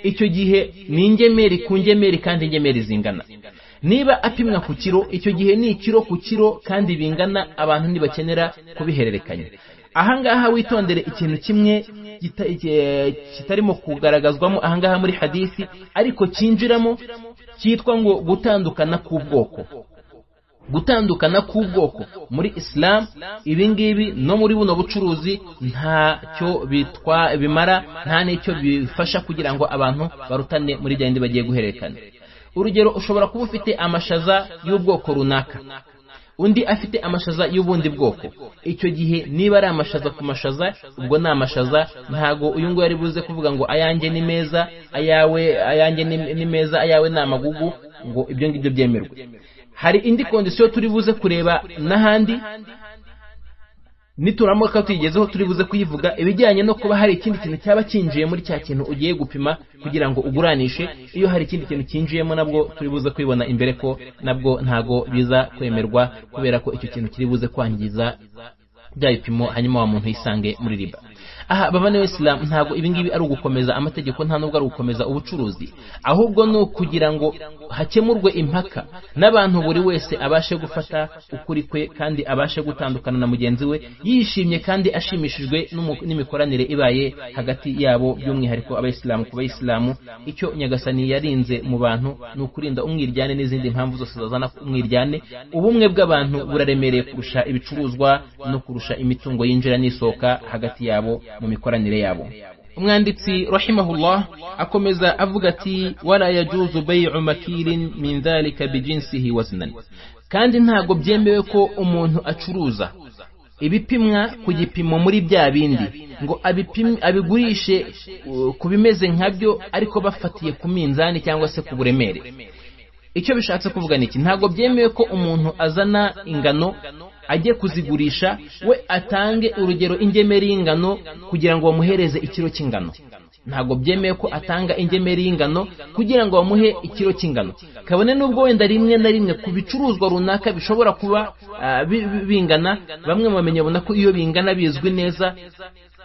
S1: icyo gihe ni ingemeri ku ngemeri kandi ingemeri zingana niba apimwa ku kiro icyo gihe ni ikiro ku kiro kandi bingana abantu ntibakenera kubihererekanya ahangaha witondere ikintu kimwe kitarimo kugaragazwamo ahangaha muri hadisi ariko cyinjiramo cyitwa ngo gutandukana k'ubwoko gutandukana k'ubwoko muri isilamu ibingibi no muri buno bucuruzi ntacyo bimara nta n'icyo bifasha kugira ngo abantu barutane muri bya bindi bagiye guhererekana urugero ushobora kuba ufite amashaza y'ubwoko runaka undi afite amashaza y'ubundi bwoko icyo gihe niba ari amashaza ku mashaza ubwo ni amashaza ntago uyu nguyu ari buze kuvuga ngo ayanjye ni meza ayawe ayanjye ni- ni meza ayawe ni amagugu ngo ibyo ngibyo byemerwe hari indi kondisiyo turi buze kureba n'ahandi nituramuka tuyigezeho turi buze kuyivuga ibijyanye no kuba hari ikindi kintu cyaba cyinjiye muri cya kintu ugiye gupima kugira ngo uguranishe iyo hari ikindi kintu cyinjiyemo nabwo turi buze kwibona imbere ko nabwo ntago biza kwemerwa kubera ko icyo kintu kiri buze kwangiza bya bipimo hanyuma wa muntu yisange muri riba aha baba niwe isilamu ntabwo ibingibi ari ugukomeza amategeko nta nubwo ari ugukomeza ubucuruzi ahubwo ni ukugira ngo hakemurwe impaka n'abantu buri wese abashe gufata ukuri kwe kandi abashe gutandukana na mugenzi we yishimye kandi ashimishijwe n'umu- n'imikoranire ibaye hagati yabo by'umwihariko abayisilamu ku bayisilamu icyo nyagasani yarinze mu bantu ni ukurinda umwiryane n'izindi mpamvu zose zazana umwiryane ubumwe bw'abantu buraremereye kurusha ibicuruzwa no kurusha imitungo yinjira n'isohoka hagati yabo mu mikoranire yabo umwanditsi rahimahullah akomeza avuga ati wala yajuzu bayu makirin min dhalika bijinsihi waznan kandi ntabwo byemewe ko umuntu acuruza ibipimwa ku gipimo muri bya bindi ngo abipim- abigurishe uh, ku bimeze nkabyo ariko bafatiye ku minzani cyangwa se ku buremere icyo bishatse kuvuga ni iki ntabwo byemewe ko umuntu azana ingano ajye kuzigurisha we atange urugero ingemeri y'ingano kugira ngo bamuhereze ikiro cy'ingano ntabwo byemewe ko atanga ingemeri y'ingano kugira ngo bamuhe ikiro cy'ingano kabone n'ubwo wenda rimwe na rimwe ku bicuruzwa runaka bishobora kuba ah, bi- bi- bingana bamwe mu bamenyi babona ko iyo bingana bizwi neza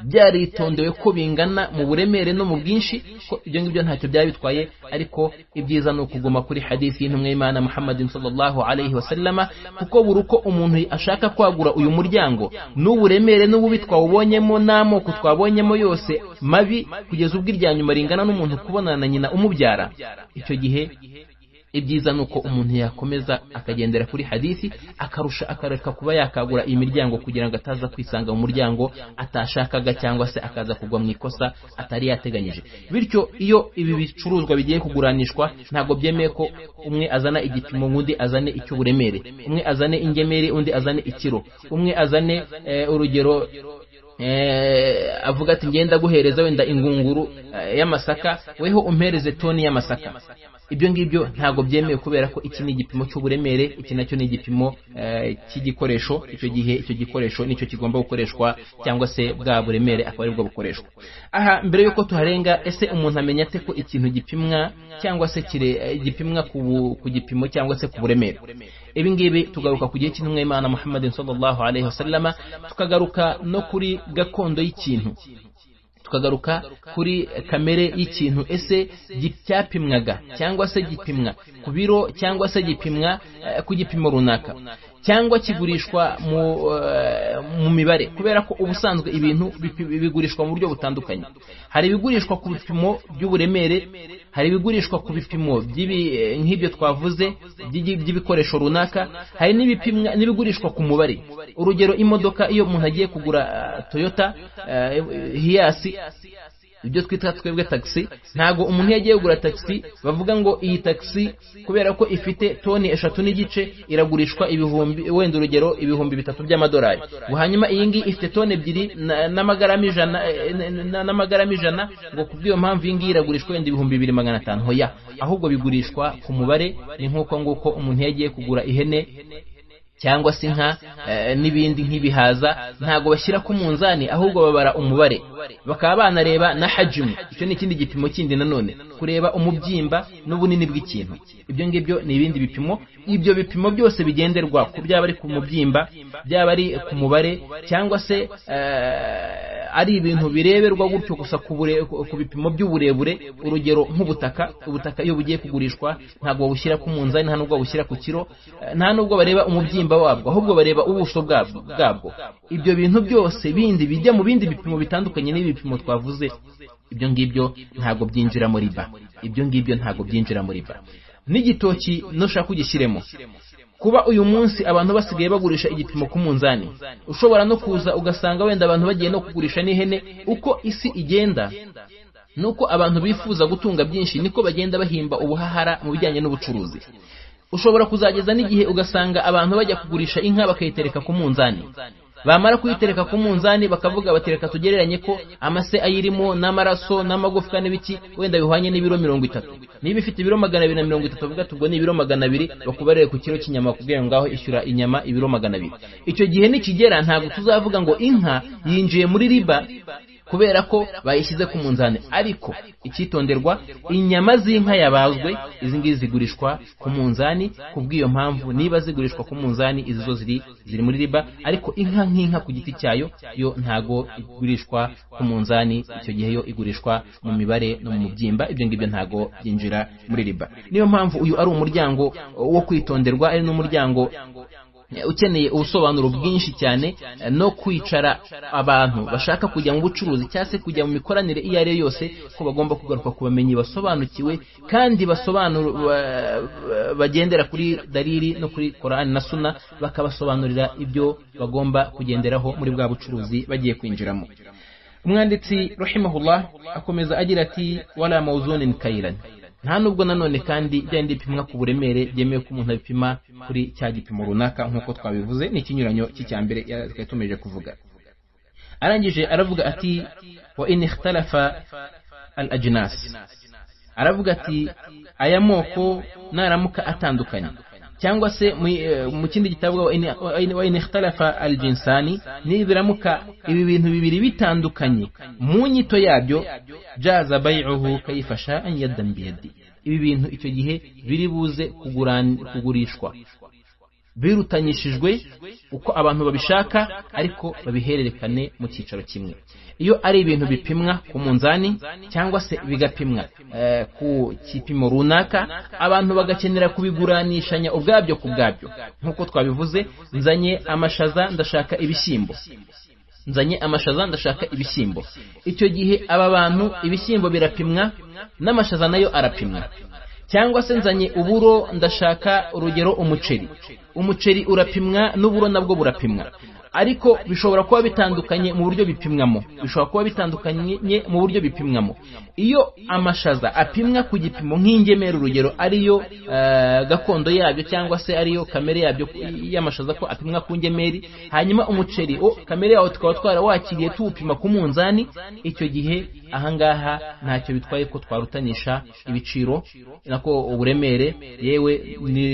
S1: byaritondewe ko bingana mu buremere no mu bwinshi ko ibyo ngibyo ntacyo byaba bitwaye ariko ibyiza ni ukuguma kuri hadisi y'intumwa y'imana muhammadin sallallahu alayhi wasallama kuko buri uko umuntu ashaka kwagura uyu muryango n'uburemere n'ububi twawubonyemo n'amoko twabonyemo yose mabi kugeza ubwo irya nyuma ringana n'umuntu kubonana na nyina umubyara icyo gihe ibyiza ni uko umuntu yakomeza akagendera kuri hadisi akarusha akareka kuba yakagura imiryango kugira ngo ataza kwisanga mu muryango atashakaga cyangwa se akaza kugwa mu ikosa atari yateganyije bityo iyo ibi bicuruzwa bigiye kuguranishwa ntabwo byemeye ko umwe azana igipimo undi azane icy'uburemere umwe azane ingemeri undi azane ikiro umwe azane eh, urugero eh, avuga ati ngenda guhereza wenda ingunguru eh, y'amasaka weho umpereze toni y'amasaka ibyo ngibyo ntabwo byemewe kubera ko iki ni igipimo cy'uburemere iki nacyo ni igipimo eh, cy'igikoresho icyo gihe icyo gikoresho nicyo kigomba gukoreshwa cyangwa se bwa buremere akaba aribwo bukoreshwa aha mbere yuko tuharenga ese umuntu amenya ate ko ikintu gipimwa cyangwa se kire eh, gipimwa ku bu- ku gipimo cyangwa se ku buremere ibi ngibi tugaruka ku gihe cy'intumwa y'imana muhammadin sallallahu alaihi wasallama tukagaruka no kuri gakondo y'ikintu tukagaruka kuri kamere y'ikintu ese gi- cyapimwaga cyangwa se gipimwa ku biro cyangwa se gipimwa eh, ku gipimo runaka cyangwa kigurishwa mu, eh, mu mibare kubera ko ubusanzwe ibintu bipi- bigurishwa mu buryo butandukanye hari ibigurishwa ku bipimo by'uburemere hari ibigurishwa ku bipimo by'ibi- eh, nk'ibyo twavuze by'igi- by'ibikoresho runaka hari n'ibipimwa n'ibigurishwa ku mubare urugero imodoka iyo umuntu agiye kugura ah, toyota eh, hiyasi ibyo twita twebwe taxi ntago umuntu iyo agiye kugura taxi bavuga ngo iyi taxi kubera ko ifite toni eshatu n'igice iragurishwa ibihumbi wenda urugero ibihumbi bitatu by'amadolari ngo hanyuma iyi ngiyi ifite toni ebyiri na- n'amagarama ijana eh, na- na- n'amagarama ijana ngo ku bw'iyo mpamvu iyi ngiyi iragurishwa wenda ibihumbi bibiri magana atanu hoya ahubwo bigurishwa ku mubare ni nk'uko nguko umuntu iyo agiye kugura ihene cyangwa se inka eh, n'ibindi nk'ibihaza ntabwo bashyira ku munzani ahubwo babara umubare bakaba banareba na hajimu icyo ni ikindi gipimo kindi nanone kureba umubyimba n'ubunini bw'ikintu ibyo ngibyo ni ibindi bipimo ibyo bipimo byose bigenderwa ku byaba ari ku mubyimba byaba ari ku mubare cyangwa se eh, ari ibintu bireberwa gutyo gusa ku bure- ku- ku bipimo by'uburebure urugero nk'ubutaka ubutaka iyo bugiye kugurishwa ntabwo babushyira ku munzani nta nubwo babushyira ku kiro eh, nta nubwo bareba umubyimba wabwo ahubwo bareba ubuso bwabwo bwabwo ibyo bintu byose bindi bijya mu bindi bipimo bitandukanye n'ibi bipimo twavuze ibyo ngibyo ntabwo byinjira muri ba ibyo ngibyo ntabwo byinjira muri ba n'igitoki nushaka kugishyiremo kuba uyu munsi abantu basigaye bagurisha igipimo ku munzani ushobora no kuza ugasanga wenda abantu bagiye no kugurisha n'ihene uko isi igenda nuko abantu bifuza gutunga byinshi niko bagenda bahimba ubuhahara mu bijyanye n'ubucuruzi ushobora kuzageza n'igihe ugasanga abantu bajya kugurisha inka bakayitereka ku munzani bamara kuyitereka ku munzani bakavuga bati reka tugereranye ko amase ayirimo n'amaraso n'amagufwa n'ibiki wenda bihwanye n'ibiro mirongo itatu niba ifite ibiro magana abiri na mirongo itatu bavuga ati ubwo ni ibiro magana abiri bakubarire ku kiro cy'inyama bakubwira ngo ngaho ishyura inyama ibiro magana abiri icyo gihe nikigera ntabwo tuzavuga ngo inka yinjiye muri riba kubera ko bayishyize ku munzani ariko icyitonderwa inyama z'inka yabazwe izi ngizi zigurishwa ku munzani ku bw'iyo mpamvu niba zigurishwa ku munzani izi zo ziri ziri muri riba ariko inka nk'inka ku giti cyayo yo ntago igurishwa ku munzani icyo gihe yo igurishwa mu mibare no mu mubyimba ibyo ngibyo ntago byinjira muri riba niyo mpamvu uyu ari umuryango wo kwitonderwa ari n'umuryango ukeneye ubusobanuro bwinshi cyane no kwicara abantu bashaka kujya mu bucuruzi cyangwa se kujya mu mikoranire iyo ari yo yose ko bagomba kugaruka ku bamenyi basobanukiwe kandi basobanura bagendera kuri dariri no kuri korani na suna bakabasobanurira ibyo bagomba kugenderaho muri bwa bucuruzi bagiye kwinjiramo umwanditsi rahimahullah akomeza agira ati wala mawuzuni kayirani nta nubwo nanone kandi byari bipimwa ku buremere byemewe ko umuntu abipima kuri cya gipimo runaka nk'uko twabivuze n'ikinyuranyo cy'icyambere twari tumeje kuvuga arangije aravuga ati wa inihitarafa al ajinasi aravuga ati aya moko naramuka atandukanye cyangwa se mu kindi gitabo wa inihitarafa al jinsani nibiramuka ibi bintu bibiri bitandukanye mu nyito yabyo jaza bayicuhu kayifasha anyadambiyadi ibi bintu icyo gihe biri buze kugurishwa birutanyishijwe uko abantu babishaka ariko babihererekane mu cyicaro kimwe iyo ari ibintu bipimwa ku munzani cyangwa se bigapimwa ku kipimo runaka abantu bagakenera kubiguranishanya ubwabyo ku bwabyo nk'uko twabivuze nzanye amashaza ndashaka ibishyimbo nzanye amashaza ndashaka ibishyimbo icyo gihe aba bantu ibishyimbo birapimwa n'amashaza nayo arapimwa cyangwa se nzanye uburo ndashaka urugero umuceri umuceri urapimwa n'uburo nabwo burapimwa ariko bishobora kuba bitandukanye mu buryo bipimwamo bishobora kuba bitandukanye mu buryo bipimwamo iyo amashaza apimwa ku gipimo nk'ingemera urugero ariyo gakondo yabyo cyangwa se ariyo kamere yabyo y'amashaza ko apimwa ku ngemeri hanyuma umuceri wo kamere yawo tukaba twarawakiriye tuwupima ku munzani icyo gihe ahangaha ntacyo bitwaye ko twarutanisha ibiciro nako uburemere yewe ni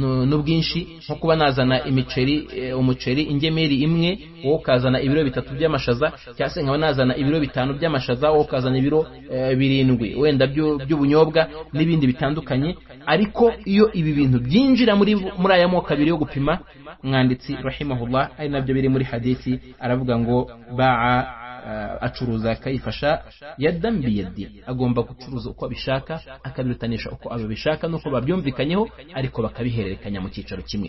S1: n'ubwinshi nko kuba nazana imiceri umuceri ingemeri imwe wowe ukazana ibiro bitatu by'amashaza cyangwa se nkaba nazana ibiro bitanu by'amashaza wowe ukazana ibiro birindwi wenda by'ubunyobwa n'ibindi bitandukanye ariko iyo ibi bintu byinjira muri muri aya moko abiri yo gupima umwanditsi rahimahullah ari nabyo biri muri hadisi aravuga ngo baa acuruza akayifasha yadambiyadi agomba gucuruza uko abishaka akabirutanisha uko ababishaka n'uko babyumvikanyeho ariko bakabihererekanya mu cyicaro kimwe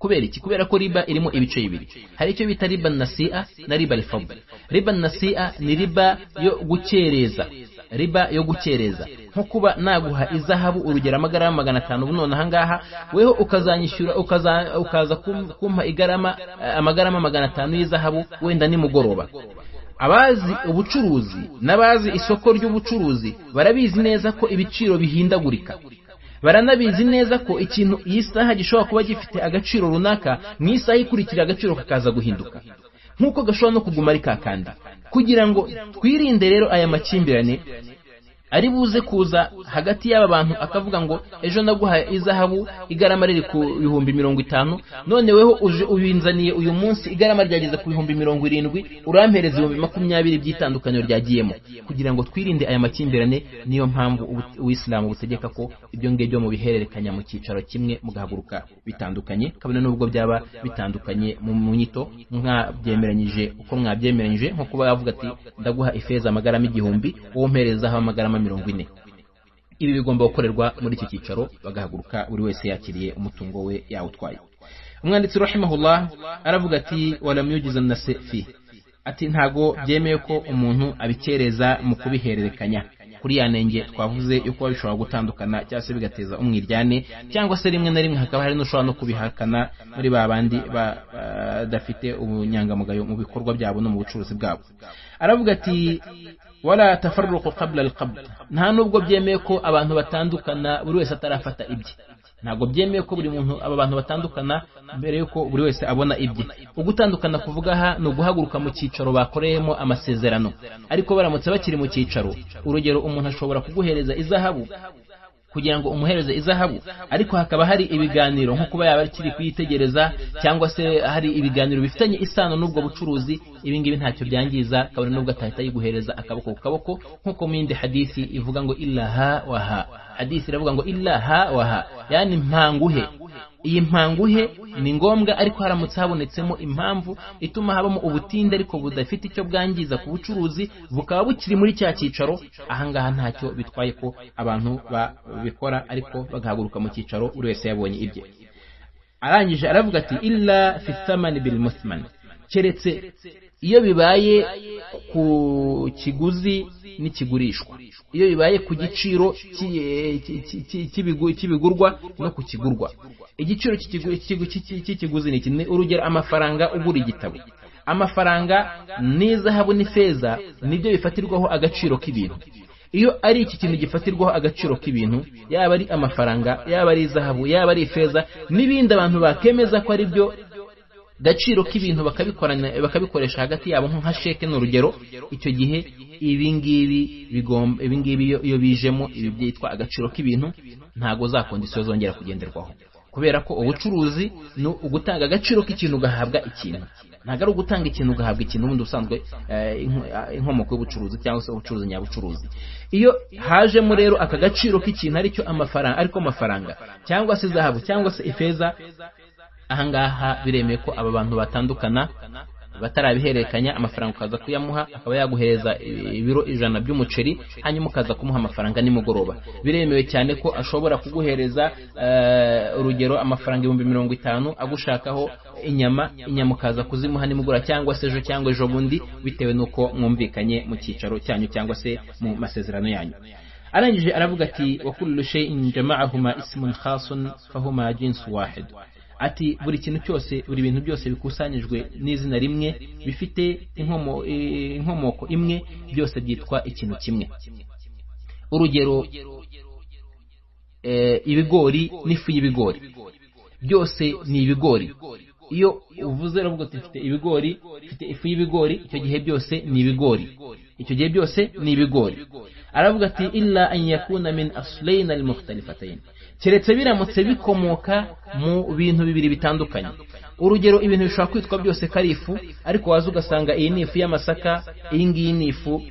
S1: kubera iki kubera ko riba irimo ibice bibiri hari icyo bita riba nasi'a na riba rifabwe riba nasi'a ni riba yo gukereza riba yo gukereza nko kuba naguha izahabu urugero amagarama magana atanu ubu none ahangaha weho ukazanyishyura ukaza kumpa igarama amagarama magana atanu y'izahabu wenda nimugoroba abazi ubucuruzi n'abazi isoko ry'ubucuruzi barabizi neza ko ibiciro bihindagurika baranabizi neza ko ikintu iyi saha gishobora kuba gifite agaciro runaka mu isaha ikurikira agaciro kakaza guhinduka nk'uko gashobora no kuguma ari kakandi kugira ngo twirinde rero aya makimbirane ari buze kuza hagati y'aba bantu akavuga ngo ejo naguha izahabu igarama riri ku bihumbi mirongo itanu none weho uje ubinzaniye uyu munsi igarama ryageze ku bihumbi mirongo irindwi urampereza ibihumbi makumyabiri by'itandukaniro ryagiyemo kugira ngo twirinde aya makimbirane niyo mpamvu ubuyisilamu butegeka ko ibyo ngibyo mubihererekanya mu cyicaro kimwe mugahaguruka bitandukanye kabone n'ubwo byaba bitandukanye mu nyito mwabyemeranyije uko mwabyemeranyije nko kuba yavuga ati ndaguha ifeza amagarama igihumbi wowe umperezaho amagarama mirongo ine ibi bigomba gukorerwa muri iki cyicaro bagahaguruka buri wese yakiriye umutungo we yawutwaye umwanditsi rahimahullah aravuga ati waramyugiza na sefi ati ntago byemeye ko umuntu abikereza mu kubihererekanya kuri ya nenge twavuze yuko bishobora gutandukana cyangwa se bigateza umwiryane cyangwa se rimwe na rimwe hakaba hari n'ushobora no kubihakana muri ba bandi badafite ubunyangamugayo mu bikorwa byabo no mu bucuruzi bwabo aravuga ati wala tafarruqu qabla alqabd nta nubwo byemeye ko abantu batandukana buri wese atarafata ibye ntabwo byemeye ko buri muntu aba bantu batandukana mbere y'uko buri wese abona ibye ugutandukana kuvuga aha ni uguhaguruka mu cyicaro bakoreyemo amasezerano ariko baramutse bakiri mu cyicaro urugero umuntu ashobora kuguhereza izahabu kugira ngo umuhereze izahabu ariko hakaba hari ibiganiro nko kuba yaba akiri kuyitegereza cyangwa se hari ibiganiro bifitanye isano n'ubwo bucuruzi ibi ngibi ntacyo byangiza kabone n'ubwo atahita yiguhereza akaboko ku kaboko nk'uko mu yindi hadisi ivuga ngo ilaha waha hadisi iravuga ngo ilaha waha yani mpanguhe iyi mpanguhe ni ngombwa ariko haramutse habonetsemo impamvu ituma habamo ubutinde ariko budafite icyo bwangiza ku bucuruzi bukaba bukiri muri cya cyicaro ahangaha ntacyo bitwaye ko abantu babikora ariko bagahaguruka mu cyicaro buri wese yabonye ibye arangije aravuga ati illa fisamani bil musman keretse iyo bibaye ku kiguzi n'ikigurishwa iyo bibaye ku giciro cy'ibigurwa no ku kigurwa igiciro cy'ikiguzi ni kimwe urugero amafaranga ugura igitabo amafaranga n'izahabu n'ifeza nibyo bifatirwaho agaciro k'ibintu iyo ari iki kintu gifatirwaho agaciro k'ibintu yaba ari amafaranga yaba ari izahabu yaba ari ifeza n'ibindi abantu bakemeza ko ari byo gaciro k'ibintu bakabikoresha hagati yabo nka sheke ni urugero icyo gihe ibingibi ibingibi iyo bijemo ibi byitwa agaciro k'ibintu ntabwo zakunda isi zongera kugenderwaho kubera ko ubucuruzi ni ugutanga agaciro k'ikintu ugahabwa ikintu ntabwo ari ugutanga ikintu ugahabwa ikintu ubundi usanzwe inkomoko y'ubucuruzi cyangwa se ubucuruzi nyabucuruzi iyo hajemo rero aka gaciro k'ikintu aricyo amafaranga ariko amafaranga cyangwa se zahabu cyangwa se ifeza ahangaha biremeye ko aba bantu batandukana batarabihererekanya amafaranga ukaza kuyamuha akaba yaguhereza ibiro ijana by'umuceri hanyuma ukaza kumuha amafaranga nimugoroba biremewe cyane ko ashobora kuguhereza urugero amafaranga ibihumbi mirongo itanu agushakaho inyama inyama ukaza kuzimuha nimugura cyangwa se ejo cyangwa ejo bundi bitewe n'uko mwumvikanye mu cyicaro cyanyu cyangwa se mu masezerano yanyu arangije aravuga ati wakurira ushe injama'ahuma isimun khasun fahuma jinsu wahidu ati buri kintu cyose buri bintu byose bikusanyijwe n'izina rimwe bifite inkomoko imwe byose byitwa ikintu kimwe urugero ibigori n'ifu y'ibigori byose ni ibigori iyo uvuze uravuga uti mfite ibigori mfite ifu y'ibigori icyo gihe byose ni ibigori icyo gihe byose ni ibigori aravuga ati illa an yakuna min aslayna al mukhtalifatayn keretse biramutse bikomoka mu bintu bibiri bitandukanye urugero ibintu bishobora kwitwa byose ko ari ifu ariko waza ugasanga iyi ni ifu y'amasaka iyi ngiyi ni ifu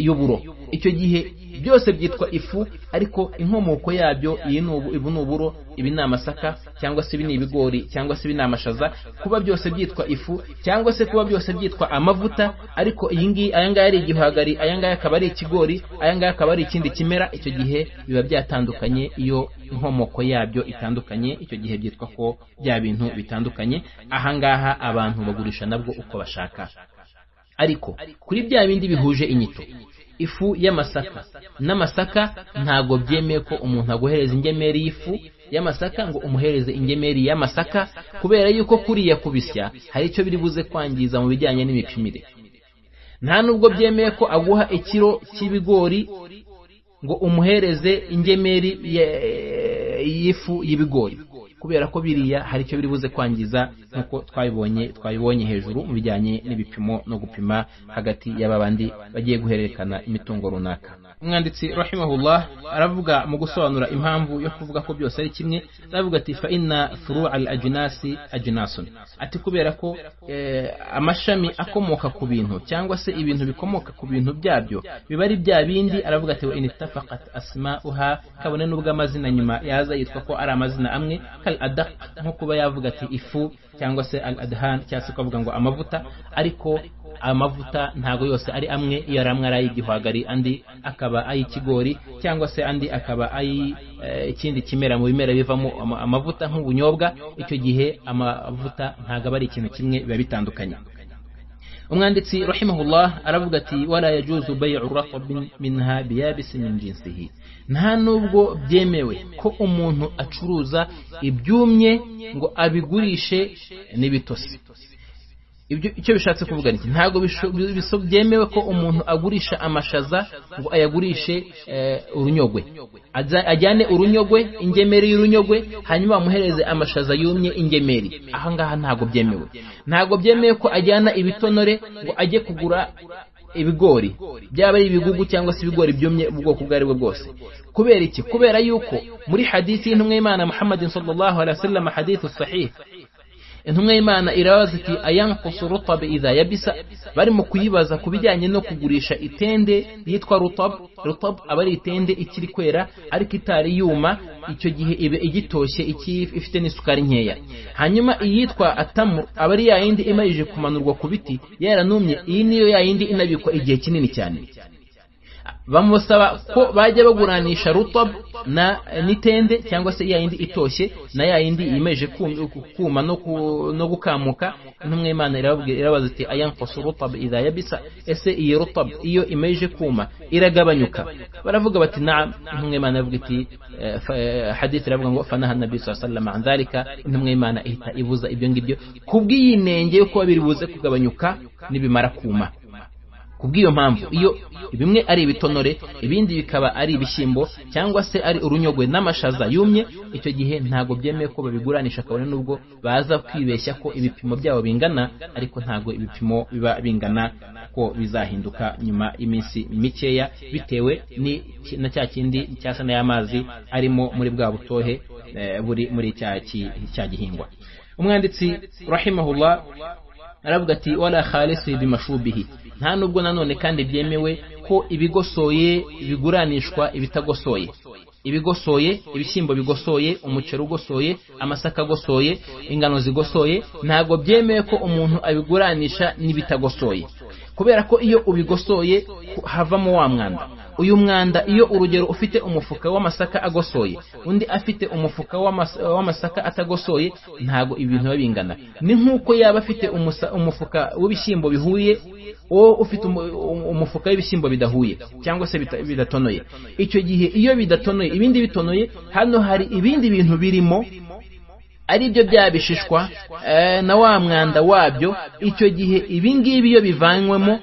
S1: y'uburo icyo gihe byose byitwa ifu ariko inkomoko yabyo iyi ibu ni uburo ibi ni amasaka cyangwa se ibi ni ibigori cyangwa se ibi ni amashaza kuba byose byitwa ifu cyangwa se kuba byose byitwa amavuta ariko iyi ngiyi aya ngaya ari igihwagari aya ngaya akaba ari ikigori aya ngaya akaba ari ikindi kimera icyo gihe biba byatandukanye iyo inkomoko yabyo itandukanye icyo gihe byitwa ko bya bintu bitandukanye ahangaha abantu bagurisha nabwo uko bashaka ariko kuri bya bindi bihuje inyito ifu y'amasaka n'amasaka ntabwo byemeye ko umuntu aguhereza ingemeri y'ifu y'amasaka ngo umuhereze ingemeri y'amasaka kubera yuko kuriya kubisya hari icyo biri buze kwangiza mu bijyanye n'imipimire nta nubwo byemeye ko aguha ikiro cy'ibigori ngo umuhereze ingemeri y'ifu y'ibigori kubera ko biriya hari icyo biri buze kwangiza nk'uko twabibonye twabibonye hejuru mu bijyanye n'ibipimo no gupima hagati y'aba bandi bagiye guhererekana imitungo runaka umwanditsi rahimahullah aravuga mu gusobanura impamvu yo kuvuga ko byose ari kimwe aravuga ati fa inna furu al ajinasi ajinasun ati kubera ko amashami akomoka ku bintu cyangwa se ibintu bikomoka ku bintu byabyo biba ari bya bindi aravuga ati wa initafaqat asma'uha kabone n'ubwo amazina nyuma yaza yitwa ko ari amazina amwe kal adaq nko kuba yavuga ati ifu cyangwa se al adhan cyangwa se ukavuga ngo amavuta ariko amavuta ntago yose ari amwe iyo ari amwe ari ay'igihwagari andi akaba ay'ikigori cyangwa se andi akaba ay ikindi kimera mu bimera bivamo amavuta nk'ubunyobwa icyo gihe amavuta ntago aba ari ikintu kimwe biba bitandukanye umwanditsi rahimahullah aravuga ati wala yajuzu bay'u raqabin minha biyabisin min jinsihi nta nubwo byemewe ko umuntu acuruza ibyumye ngo abigurishe n'ibitose ibyo icyo bishatse kuvuga niki ntabwo byemewe ko umuntu agurisha amashaza ngo ayagurishe eh, urunyogwe Aza- ajyane urunyogwe ingemeri y'urunyogwe hanyuma amuhereze amashaza yumye ingemeri aha ngaha ntabwo byemewe ntabwo byemewe ko ajyana ibitonore ngo ajye kugura ibigori byaba ari ibigugu cyangwa se ibigori byumye ubwoko ubwo ari bwo bwose kubera iki kubera yuko muri hadisi y'intumwa y'imana muhammadin sallallahu alaihi wasallam hadithu sahih intumwa y'imana irabaza iti ayankusu rutabe idha yabisa barimo kuyibaza ku bijyanye no kugurisha itende yitwa rutab rutab aba ari itende ikiri kwera ariko itari yuma icyo gihe ibe igitoshye iki ifite n'isukari nkeya hanyuma iyitwa atamu aba ari ya yindi imarije kumanurwa ku biti yaranumye iyi niyo ya yindi inabikwa igihe kinini cyane bamusaba ko bajya baguranisha rutob na n'itende cyangwa se ya yindi itoshye na ya yindi yimeje kum- kuma no ku- no gukamuka intumwa y'imana irababwira- irabaza iti ayankosu rutob idha yabisa ese iyi rutob iyo imeje kuma iragabanyuka baravuga bati naam intumwa y'imana iravuga iti eh, fa- eh, hadith iravuga ngo fanaha nabi sallallahu alaihi wasallam an dhalika intumwa y'imana ihita ibuza ibyo ngibyo kubw'iyinenge yo kuba biri buze kugabanyuka nibimara kuma kubw'iyo mpamvu iyo bimwe ari ibitonore ibindi bikaba ari ibishyimbo cyangwa se ari urunyogwe n'amashaza yumye icyo gihe ntabwo byemeye ko babiguranisha kabone n'ubwo baza kwibeshya ko ibipimo byabo bingana ariko ntabwo ibipimo biba bingana ko bizahinduka nyuma y'iminsi mikeya bitewe ni- na cya kindi cyasa n'ay'amazi arimo muri bwa butohe eh, buri muri cya ki- cya gihingwa umwanditsi rahimahullah aravuga ati wala khalisi bimashubihi nta nubwo nanone kandi byemewe ko ibigosoye biguranishwa ibitagosoye ibigosoye ibishyimbo bigosoye umuceri ugosoye amasaka agosoye ingano zigosoye ntabwo byemewe ko umuntu abiguranisha n'ibitagosoye kubera ko iyo ubigosoye ku- havamo wa mwanda uyu mwanda iyo urugero ufite umufuka w'amasaka agosoye undi afite umufuka w'amas- w'amasaka atagosoye ntabwo ibintu biba bingana ni nk'uko yaba afite umusa- umufuka w'ibishyimbo bihuye uwo ufite umu- umu- umufuka w'ibishyimbo bidahuye cyangwa se bita- bidatonoye icyo gihe iyo bidatonoye ibindi bitonoye hano hari ibindi bintu birimo ari byo bya bishishwa eh, na wa mwanda wabyo icyo gihe ibi ngibi iyo bivanywemo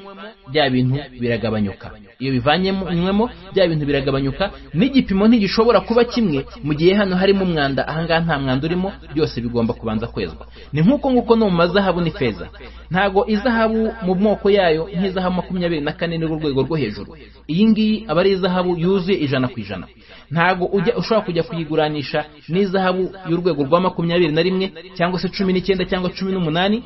S1: bya bintu biragabanyuka iyo bivanywemo bya bintu biragabanyuka n'igipimo ntigishobora kuba kimwe mu gihe hano harimo umwanda aha ngaha nta mwanda urimo byose bigomba kubanza kwezwa ni nk'uko nguko no mu mazahabu n'ifeza ntago izahabu mu moko yayo nk'izahabu makumyabiri na kane ni urwego rwo hejuru iyi ngiyi aba ari izahabu yuzuye ijana ku ijana ntago ujya ushobora kujya kuyiguranisha n'izahabu y'urwego rwa makumyabiri na rimwe cyangwa se cumi n'icyenda cyangwa cumi n'umunani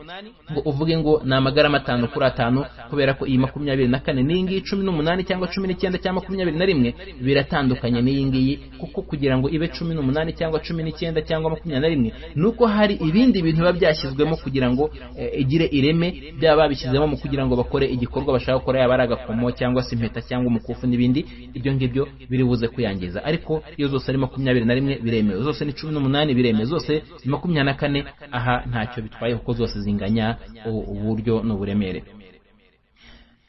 S1: ngo uvuge ngo ni amagarama atanu kuri atanu kubera ko iyi makumyabiri na kane n'iyi ngiyi cumi n'umunani cyangwa cumi n'icyenda cyangwa makumyabiri na rimwe biratandukanye n'iyi ngiyi kuko kugira ngo ibe cumi n'umunani cyangwa cumi n'icyenda cyangwa makumyabiri na rimwe ni uko hari ibindi bintu biba byashyizwemo kugira ngo eh, igire ireme byaba babishyizemo mu kugira ngo bakore igikorwa bashaka gukora yaba ari agakomo cyangwa se impeta cyangwa umukufi n'ibindi ibyo ngibyo biri buze kuyangiza ariko iyo zose ari makumyabiri na rimwe biremewe zose ni cumi n'umunani biremewe zose ni makumyabiri na kane aha ntacyo bitwaye kuko zose zinganya u- uburyo n'uburemere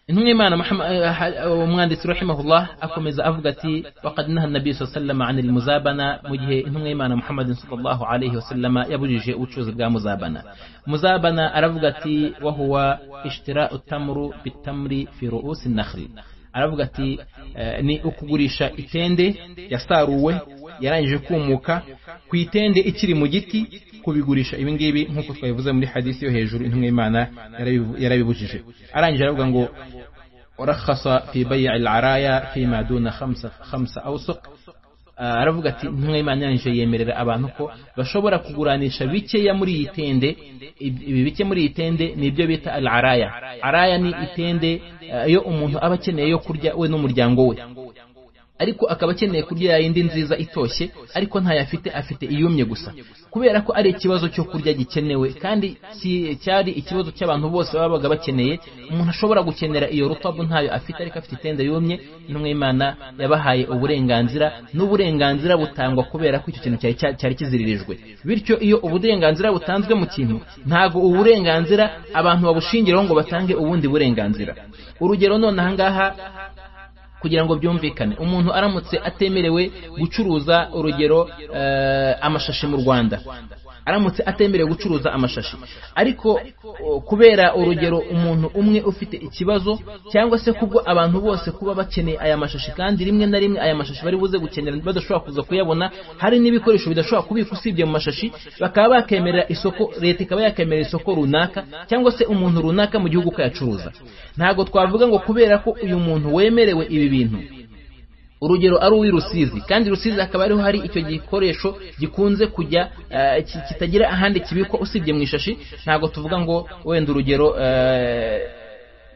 S1: intumwa y'imana Muhamma- eh, ha- umwanditsi rahimahullah akomeza avuga ati waqad naha nabi saa sallama ani muzabana mu gihe intumwa y'imana muhammadin sallallahu alaihi wasallama yabujije ubucuruzi bwa muzabana muzabana aravuga ati wahuwa ishtirau tamru bitamri fi ruusi nakhli aravuga ati eh, ni ukugurisha itende yasaruwe yarangije kumuka ku itende ikiri mu giti kubigurisha ibi ngibi nk'uko twabivuze muri hadisi yo hejuru intumwa y'imana yarabibu- yarabibujije arangije aravuga ngo رخص في بيع العرايا فيما دون خمسة, خمسة أوسق Ah, aravuga ati intumwa y'imana yanjye yemerera abantu ko bashobora kuguranisha bikeya muri iyi tende Ib- ibi bike muri iyi tende ni ibyo bita al araya araya ni itende ah, iyo umuntu aba akeneye yo kurya we n'umuryango we ariko akaba akeneye kurya yayindi nziza itoshye ariko ntayafite afite iyumye gusa kubera ko ari ikibazo cyo kurya gikenewe kandi ki- cyari ikibazo cy'abantu bose babaga bakeneye umuntu ashobora gukenera iyo rutabu ntayo afite ariko afite itende yumye intumwa y'imana yabahaye uburenganzira n'uburenganzira butangwa kubera ko icyo kintu cyari cya- cyari kiziririjwe bityo iyo uburenganzira butanzwe mu kintu ntabwo uburenganzira abantu babushingiraho ngo batange ubundi burenganzira urugero none ahangaha kugira ngo byumvikane umuntu aramutse atemerewe gucuruza urugero eh, amashashi mu rwanda aramutse atemerewe gucuruza amashashi ariko o, kubera urugero umuntu umwe ufite ikibazo cyangwa se kubwo abantu bose kuba bakeneye aya mashashi kandi rimwe na rimwe aya mashashi bari buze gukenera badashobora kuza kuyabona hari n'ibikoresho bidashobora kubika usibye mu mashashi bakaba bakemerera isoko leta ikaba yakemerera isoko runaka cyangwa se umuntu runaka mu gihugu ukayacuruza ntabwo twavuga ngo kubera ko uyu muntu wemerewe ibi bintu urugero ari uw'i rusizi kandi rusizi hakaba ariho hari icyo gikoresho gikunze kujya eh, ki- kitagira ahandi kibikwa usibye mu ishashi ntabwo tuvuga ngo wenda urugero eh,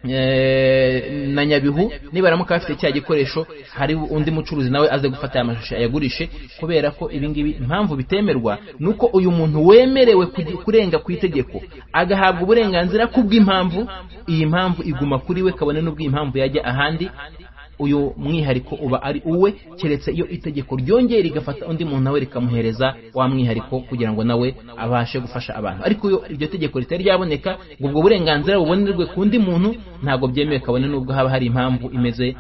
S1: eh, na nyabihu niba aramuka bafite cya gikoresho hari undi mucuruzi nawe aze gufata aya mashusho ayagurishe kubera ko ibi ngibi impamvu bitemerwa ni uko uyu muntu wemerewe kugi- kurenga ku itegeko agahabwa uburenganzira ku bw'impamvu iyi mpamvu iguma kuri we kabone n'ubwo iyi mpamvu yajya ahandi uyu mwihariko uba ari uwe keretse iyo itegeko ryongeye rigafata undi muntu nawe rikamuhereza wa mwihariko kugira ngo nawe abashe gufasha abantu ariko iyo iryo tegeko ritari ryaboneka ngo ubwo burenganzira bubonerwe ku undi muntu ntabwo byemewe kabone n'ubwo haba hari impamvu imeze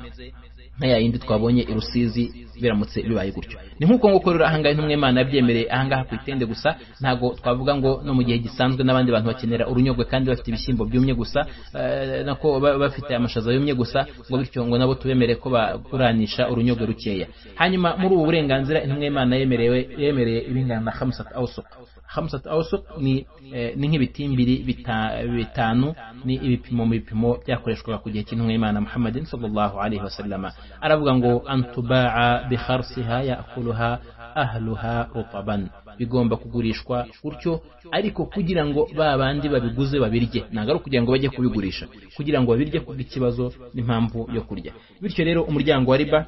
S1: nka ya yindi twabonye i rusizi biramutse bibaye gutyo ni nk'uko ngo korora ahangaha intumwe imana yabyemereye ahangaha ku itende gusa ntabwo twavuga ngo no mu gihe gisanzwe n'abandi bantu bakenera urunyogwe kandi bafite ibishyimbo byumye gusa eh, nako ba- bafite amashaza yumye gusa ngo bityo ngo nabo tubemerere ko baguranisha urunyogwe rukeya hanyuma muri ubu burenganzira intumwe imana yemerewe yemereye ibingana na hamsat awsuq hamsat awsuq ni eh, ni nk'ibitimbiri bita- bitanu ni ibipimo mu bipimo byakoreshwaga ku gihe cy'intumwe y'imana muhammadin sallallahu alaihi wasallama aravuga ngo antubaa bikharsiha yakuluha ahluha rutaban bigomba kugurishwa gutyo ariko kugira ngo ba bandi babiguze babirye ntabwo ari ukugira ngo bajye kubigurisha kugira ngo babirye kubw'ikibazo n'impamvu yo kurya bityo rero umuryango wa riba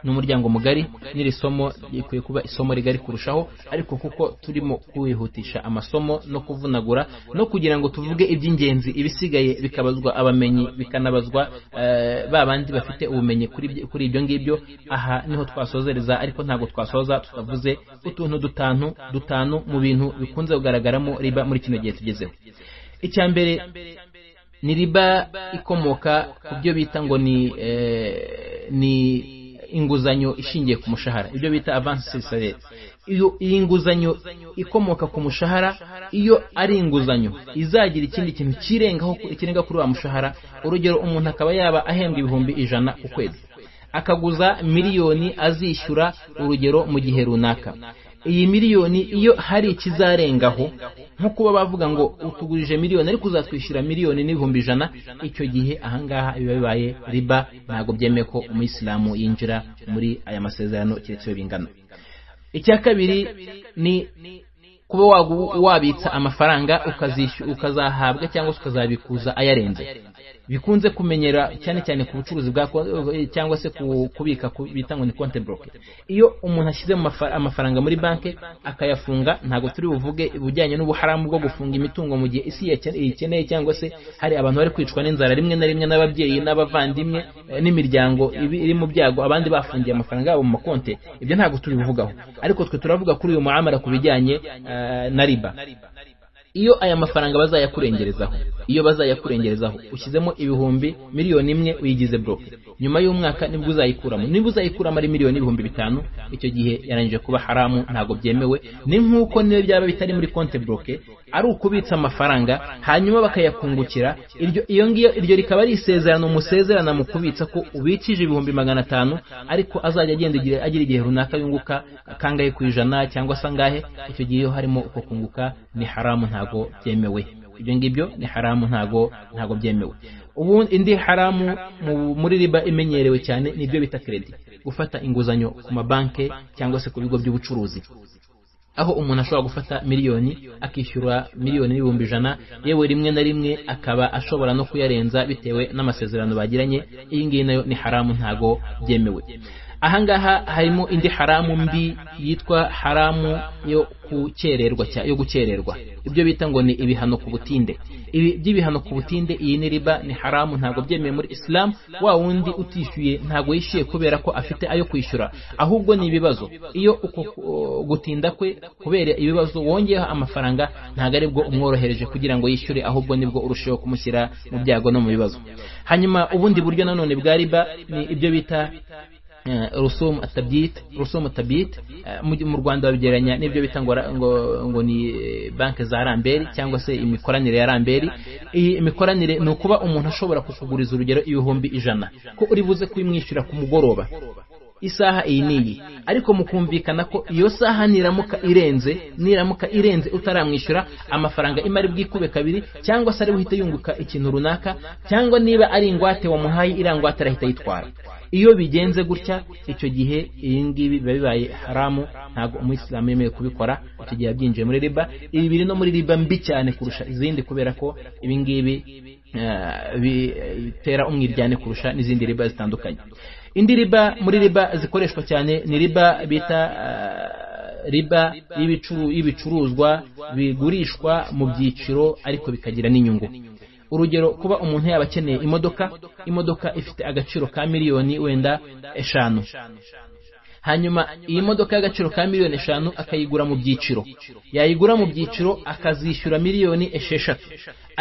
S1: ni umuryango mugari n'iri somo rikwiye kuba isomo rigari kurushaho ariko kuko turimo kwihutisha amasomo no kuvunagura no kugira ngo tuvuge iby'ingenzi ibisigaye bikabazwa abamenyi bikanabazwa eh, ba bandi bafite ubumenyi kuri ibyo- kuri ibyo ngibyo aha niho twasozereza ariko ntabwo twasoza tutavuze utuntu dutanu dutanu mu bintu bikunze kugaragaramo riba muri kino gihe tugezeho icya mbere ni riba ikomoka ku byo bita ngo ni eh, ni inguzanyo ishingiye ku mushahara ibyo bita avance salary iyo iyi nguzanyo ikomoka ku mushahara iyo ari inguzanyo izagira ikindi kintu kirengaho kirenga kuri wa mushahara urugero umuntu akaba yaba ahembwa ibihumbi ijana ku kwezi akaguza miliyoni azishyura urugero mu gihe runaka iyi miliyoni iyo hari ikizarengaho nko kuba bavuga ngo utugurije miliyoni ariko uzatwishyura miliyoni n'ibihumbi ijana icyo gihe ahangaha biba bibaye riba ntabwo byemewe ko umuyisilamu yinjira muri aya masezerano keretse iyo bingana icya kabiri ni kuba wagu- wabitsa amafaranga ukazishyura ukazahabwa cyangwa se ukazabikuza ayarenze bikunze kumenyera cyane cyane ku bucuruzi bwa ko- cyangwa se ku- kubika ku- bita ngo ni konte buroke iyo umuntu ashyize mu mafa- amafaranga muri banki akayafunga ntabwo turi buvuge ibijyanye n'ubuharamu bwo gufunga imitungo mu gihe isi yake- iyikeneye cyangwa se hari abantu bari kwicwa n'inzara rimwe na rimwe n'ababyeyi n'abavandimwe eh, n'imiryango ibi- iri mu byago abandi bafungiye amafaranga yabo mu makonte ibyo ntabwo tubivugaho ariko twe turavuga kuri uyu muamara ku bijyanye eh, na riba iyo aya mafaranga bazayakurengerezaho iyo bazayakurengerezaho ushyizemo ibihumbi miliyoni imwe uyigize broke nyuma y'umwaka nibwo uzayikuramo niba uzayikuramo ari miliyoni ibihumbi bitanu icyo gihe yarangije kuba haramu ntabwo byemewe ni nk'uko niyo byaba bitari muri konte broke ari ukubitsa amafaranga hanyuma bakayakungukira iryo iyo ngiyo iryo rikaba ari isezerano musezerana mu kubitsa ko ubikije ibihumbi magana atanu ariko azajya agenda igihe- agira igihe runaka yunguka kangahe ku ijana cyangwa se angahe icyo gihe iyo harimo uko kunguka ni haramu ntabwo byemewe ibyo ngibyo ni haramu ntabwo ntabwo byemewe ubu indi haramu mu- muri riba imenyerewe cyane nibyo bita credit gufata inguzanyo ku mabanki cyangwa se ku bigo by'ubucuruzi aho umuntu ashobora gufata miliyoni akishyura miliyoni n'ibihumbi ijana yewe rimwe na rimwe akaba ashobora no kuyarenza bitewe n'amasezerano bagiranye iyi ngiyi nayo ni haramu ntago byemewe ahangaha harimo indi haramu mbi yitwa haramu yo gukererwa cya- yo gukererwa ibyo bita ngo ni ibihano ku butinde ibi by'ibihano ku butinde iyi ni riba ni haramu ntabwo byemewe muri isilamu wa wundi utishyuye ntabwo yishyuye kubera ko afite ayo kwishyura ahubwo ni ibibazo iyo uko o, gutinda kwe kubera ibibazo wongeyeho amafaranga ntabwo ari bwo umworohereje kugira ngo yishyure ahubwo nibwo urusheho kumushyira mu byago no mu bibazo hanyuma ubundi buryo nanone bwa riba ni ibyo bita rusumu atabwite rusumu atabwite mu rwanda babigereranya n'ibyo bita ngo ngo ni banki za ramberi cyangwa se imikoranire ya ramberi iyi imikoranire ni ukuba umuntu ashobora kukuguriza urugero ibihumbi ijana ko uri buze kubimwishyura ku mugoroba isaha iyi n'iyi ariko mukumvikana ko iyo saha niramuka irenze niramuka irenze utaramwishyura amafaranga imari bwikube kabiri cyangwa se ari buhite yunguka ikintu runaka cyangwa niba ari ingwate wamuhaye iriya ngwate arahita yitwara iyo bigenze gutya icyo gihe iyi ngibi biba bibaye haramu ntabwo umuyisilamu yemewe kubikora icyo gihe yabyinjiye muri riba ibi biri no muri riba mbi cyane kurusha izindi kubera ko ibi ngibi bitera umwiryane kurusha n'izindi riba zitandukanye indi riba muri riba zikoreshwa cyane ni riba bita riba y'ibicuruzwa bigurishwa mu byiciro ariko bikagira n'inyungu urugero kuba umuntu yaba akeneye imodoka imodoka ifite agaciro ka miliyoni wenda eshanu hanyuma iyi modoka y'agaciro ka miliyoni eshanu akayigura mu byiciro yayigura mu byiciro akazishyura miliyoni esheshatu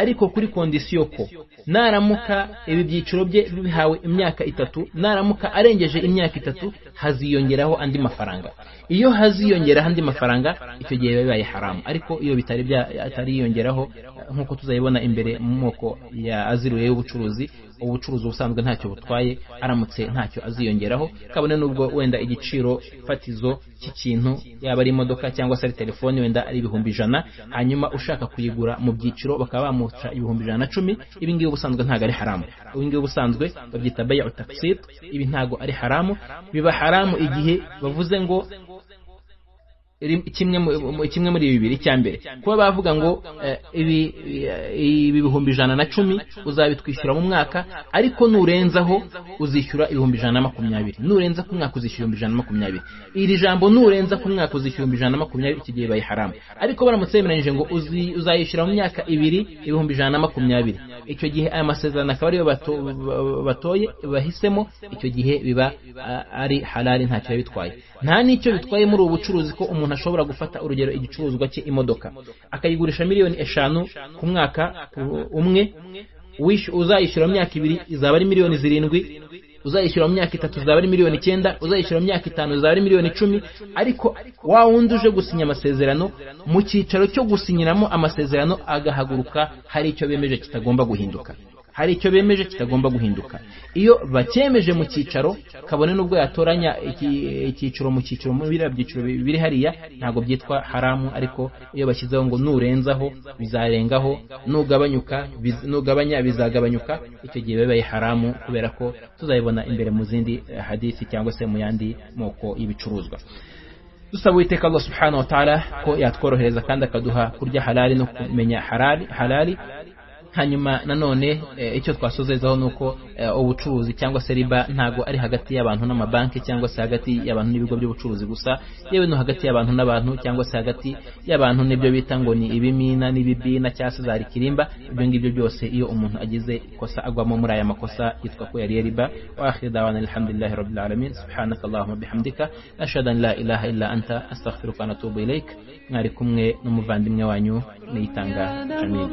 S1: ariko kuri kondisiyo ko naramuka ibi byiciro bye bihawe imyaka itatu naramuka arengeje imyaka itatu haziyongeraho andi mafaranga iyo haziyongeraho andi mafaranga icyo gihe biba bibaye haramu ariko iyo bitari bitariyongeraho nk'uko tuzayibona imbere mu moko ya aziriwe y'ubucuruzi ubucuruzi ubusanzwe ntacyo butwaye aramutse ntacyo aziyongeraho kabone n'ubwo wenda igiciro fatizo cy'ikintu yaba ari imodoka cyangwa se ari telefone wenda ari ibihumbi ijana hanyuma ushaka kuyigura mu byiciro bakaba bamuca ibihumbi ijana na cumi ibi ngibi ubusanzwe ntabwo ari haramu ibi ngibi ubusanzwe babyita baya utakisit ibi ntabwo ari haramu biba haramu igihe bavuze ngo kimwe muri bibiri icya mbere kuba bavuga ngo ibi bihumbi ijana na cumi uzabitwishyura mu mwaka ariko nurenzaho uzishyura ibihumbi ijana na makumyabiri nurenza ku mwaka uzishyura ibihumbi ijana na makumyabiri iri jambo nurenza ku mwaka uzishyura ibihumbi ijana na makumyabiri iki gihe bibaye haramu ariko baramutse bemeranyije ngo uzayishyura mu myaka ibiri ibihumbi ijana na makumyabiri icyo gihe aya masezerano akaba ariyo batoye bahisemo icyo gihe biba ari harari ntacyo biba bitwaye nta n'icyo bitwaye muri ubu bucuruzi ko umuntu ashobora gufata urugero igicuruzwa cye imodoka akayigurisha miliyoni eshanu ku mwaka umwe uzayishyura mu myaka ibiri izaba ari miliyoni zirindwi uzayishyura mu myaka itatu zaba ari miliyoni icyenda uzayishyura mu myaka itanu zaba ari miliyoni icumi ariko wa wundi uje gusinya amasezerano mu cyicaro cyo gusinyiramo amasezerano agahaguruka hari icyo bemeje kitagomba guhinduka hari icyo bemeje kitagomba guhinduka iyo bakemeje mu cyicaro kabone n'ubwo yatoranya icyiciro mu cyiciro mu biriya byiciro biri hariya ntabwo byitwa haramu ariko iyo bashyizeho ngo nurenzaho bizarengaho nugabanyuka nugabanya bizagabanyuka icyo gihe bibaye haramu kubera ko tuzayibona imbere mu zindi hadisi cyangwa se mu yandi moko y'ibicuruzwa dusaba uwiteka Allah subhanahu wa ta'ala ko yatworohereza kandi akaduha kurya halali no kumenya halali halali hanyuma nanone icyo twasozezaho ni uko ubucuruzi cyangwa se riba ntabwo ari hagati y'abantu n'amabanki cyangwa se hagati y'abantu n'ibigo by'ubucuruzi gusa yewe no hagati y'abantu n'abantu cyangwa se hagati y'abantu n'ibyo bita ngo ni ibimina n'ibibina cyangwa se za rikirimba ibyo ngibyo byose iyo umuntu agize ikosa agwamo muri aya makosa yitwa ko yariye riba wa akhiri dawana alhamdulillahi rabbil alamin subhanaka allahumma bihamdika ashhadu an la ilaha illa anta astaghfiruka wa atubu ilaik mwari kumwe n'umuvandimwe wanyu niyitanga amin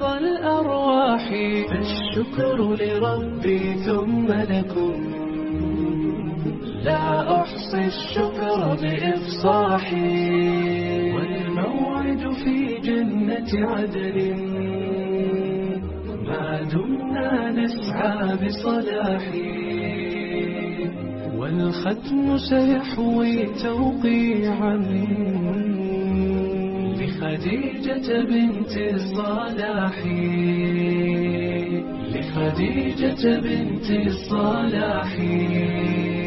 S2: صباحي فالشكر لربي ثم لكم لا أحصي الشكر بإفصاحي والموعد في جنة عدن ما دمنا نسعى بصلاحي والختم سيحوي توقيعا لخديجة بنت الصلاح لخديجة بنت الصلاح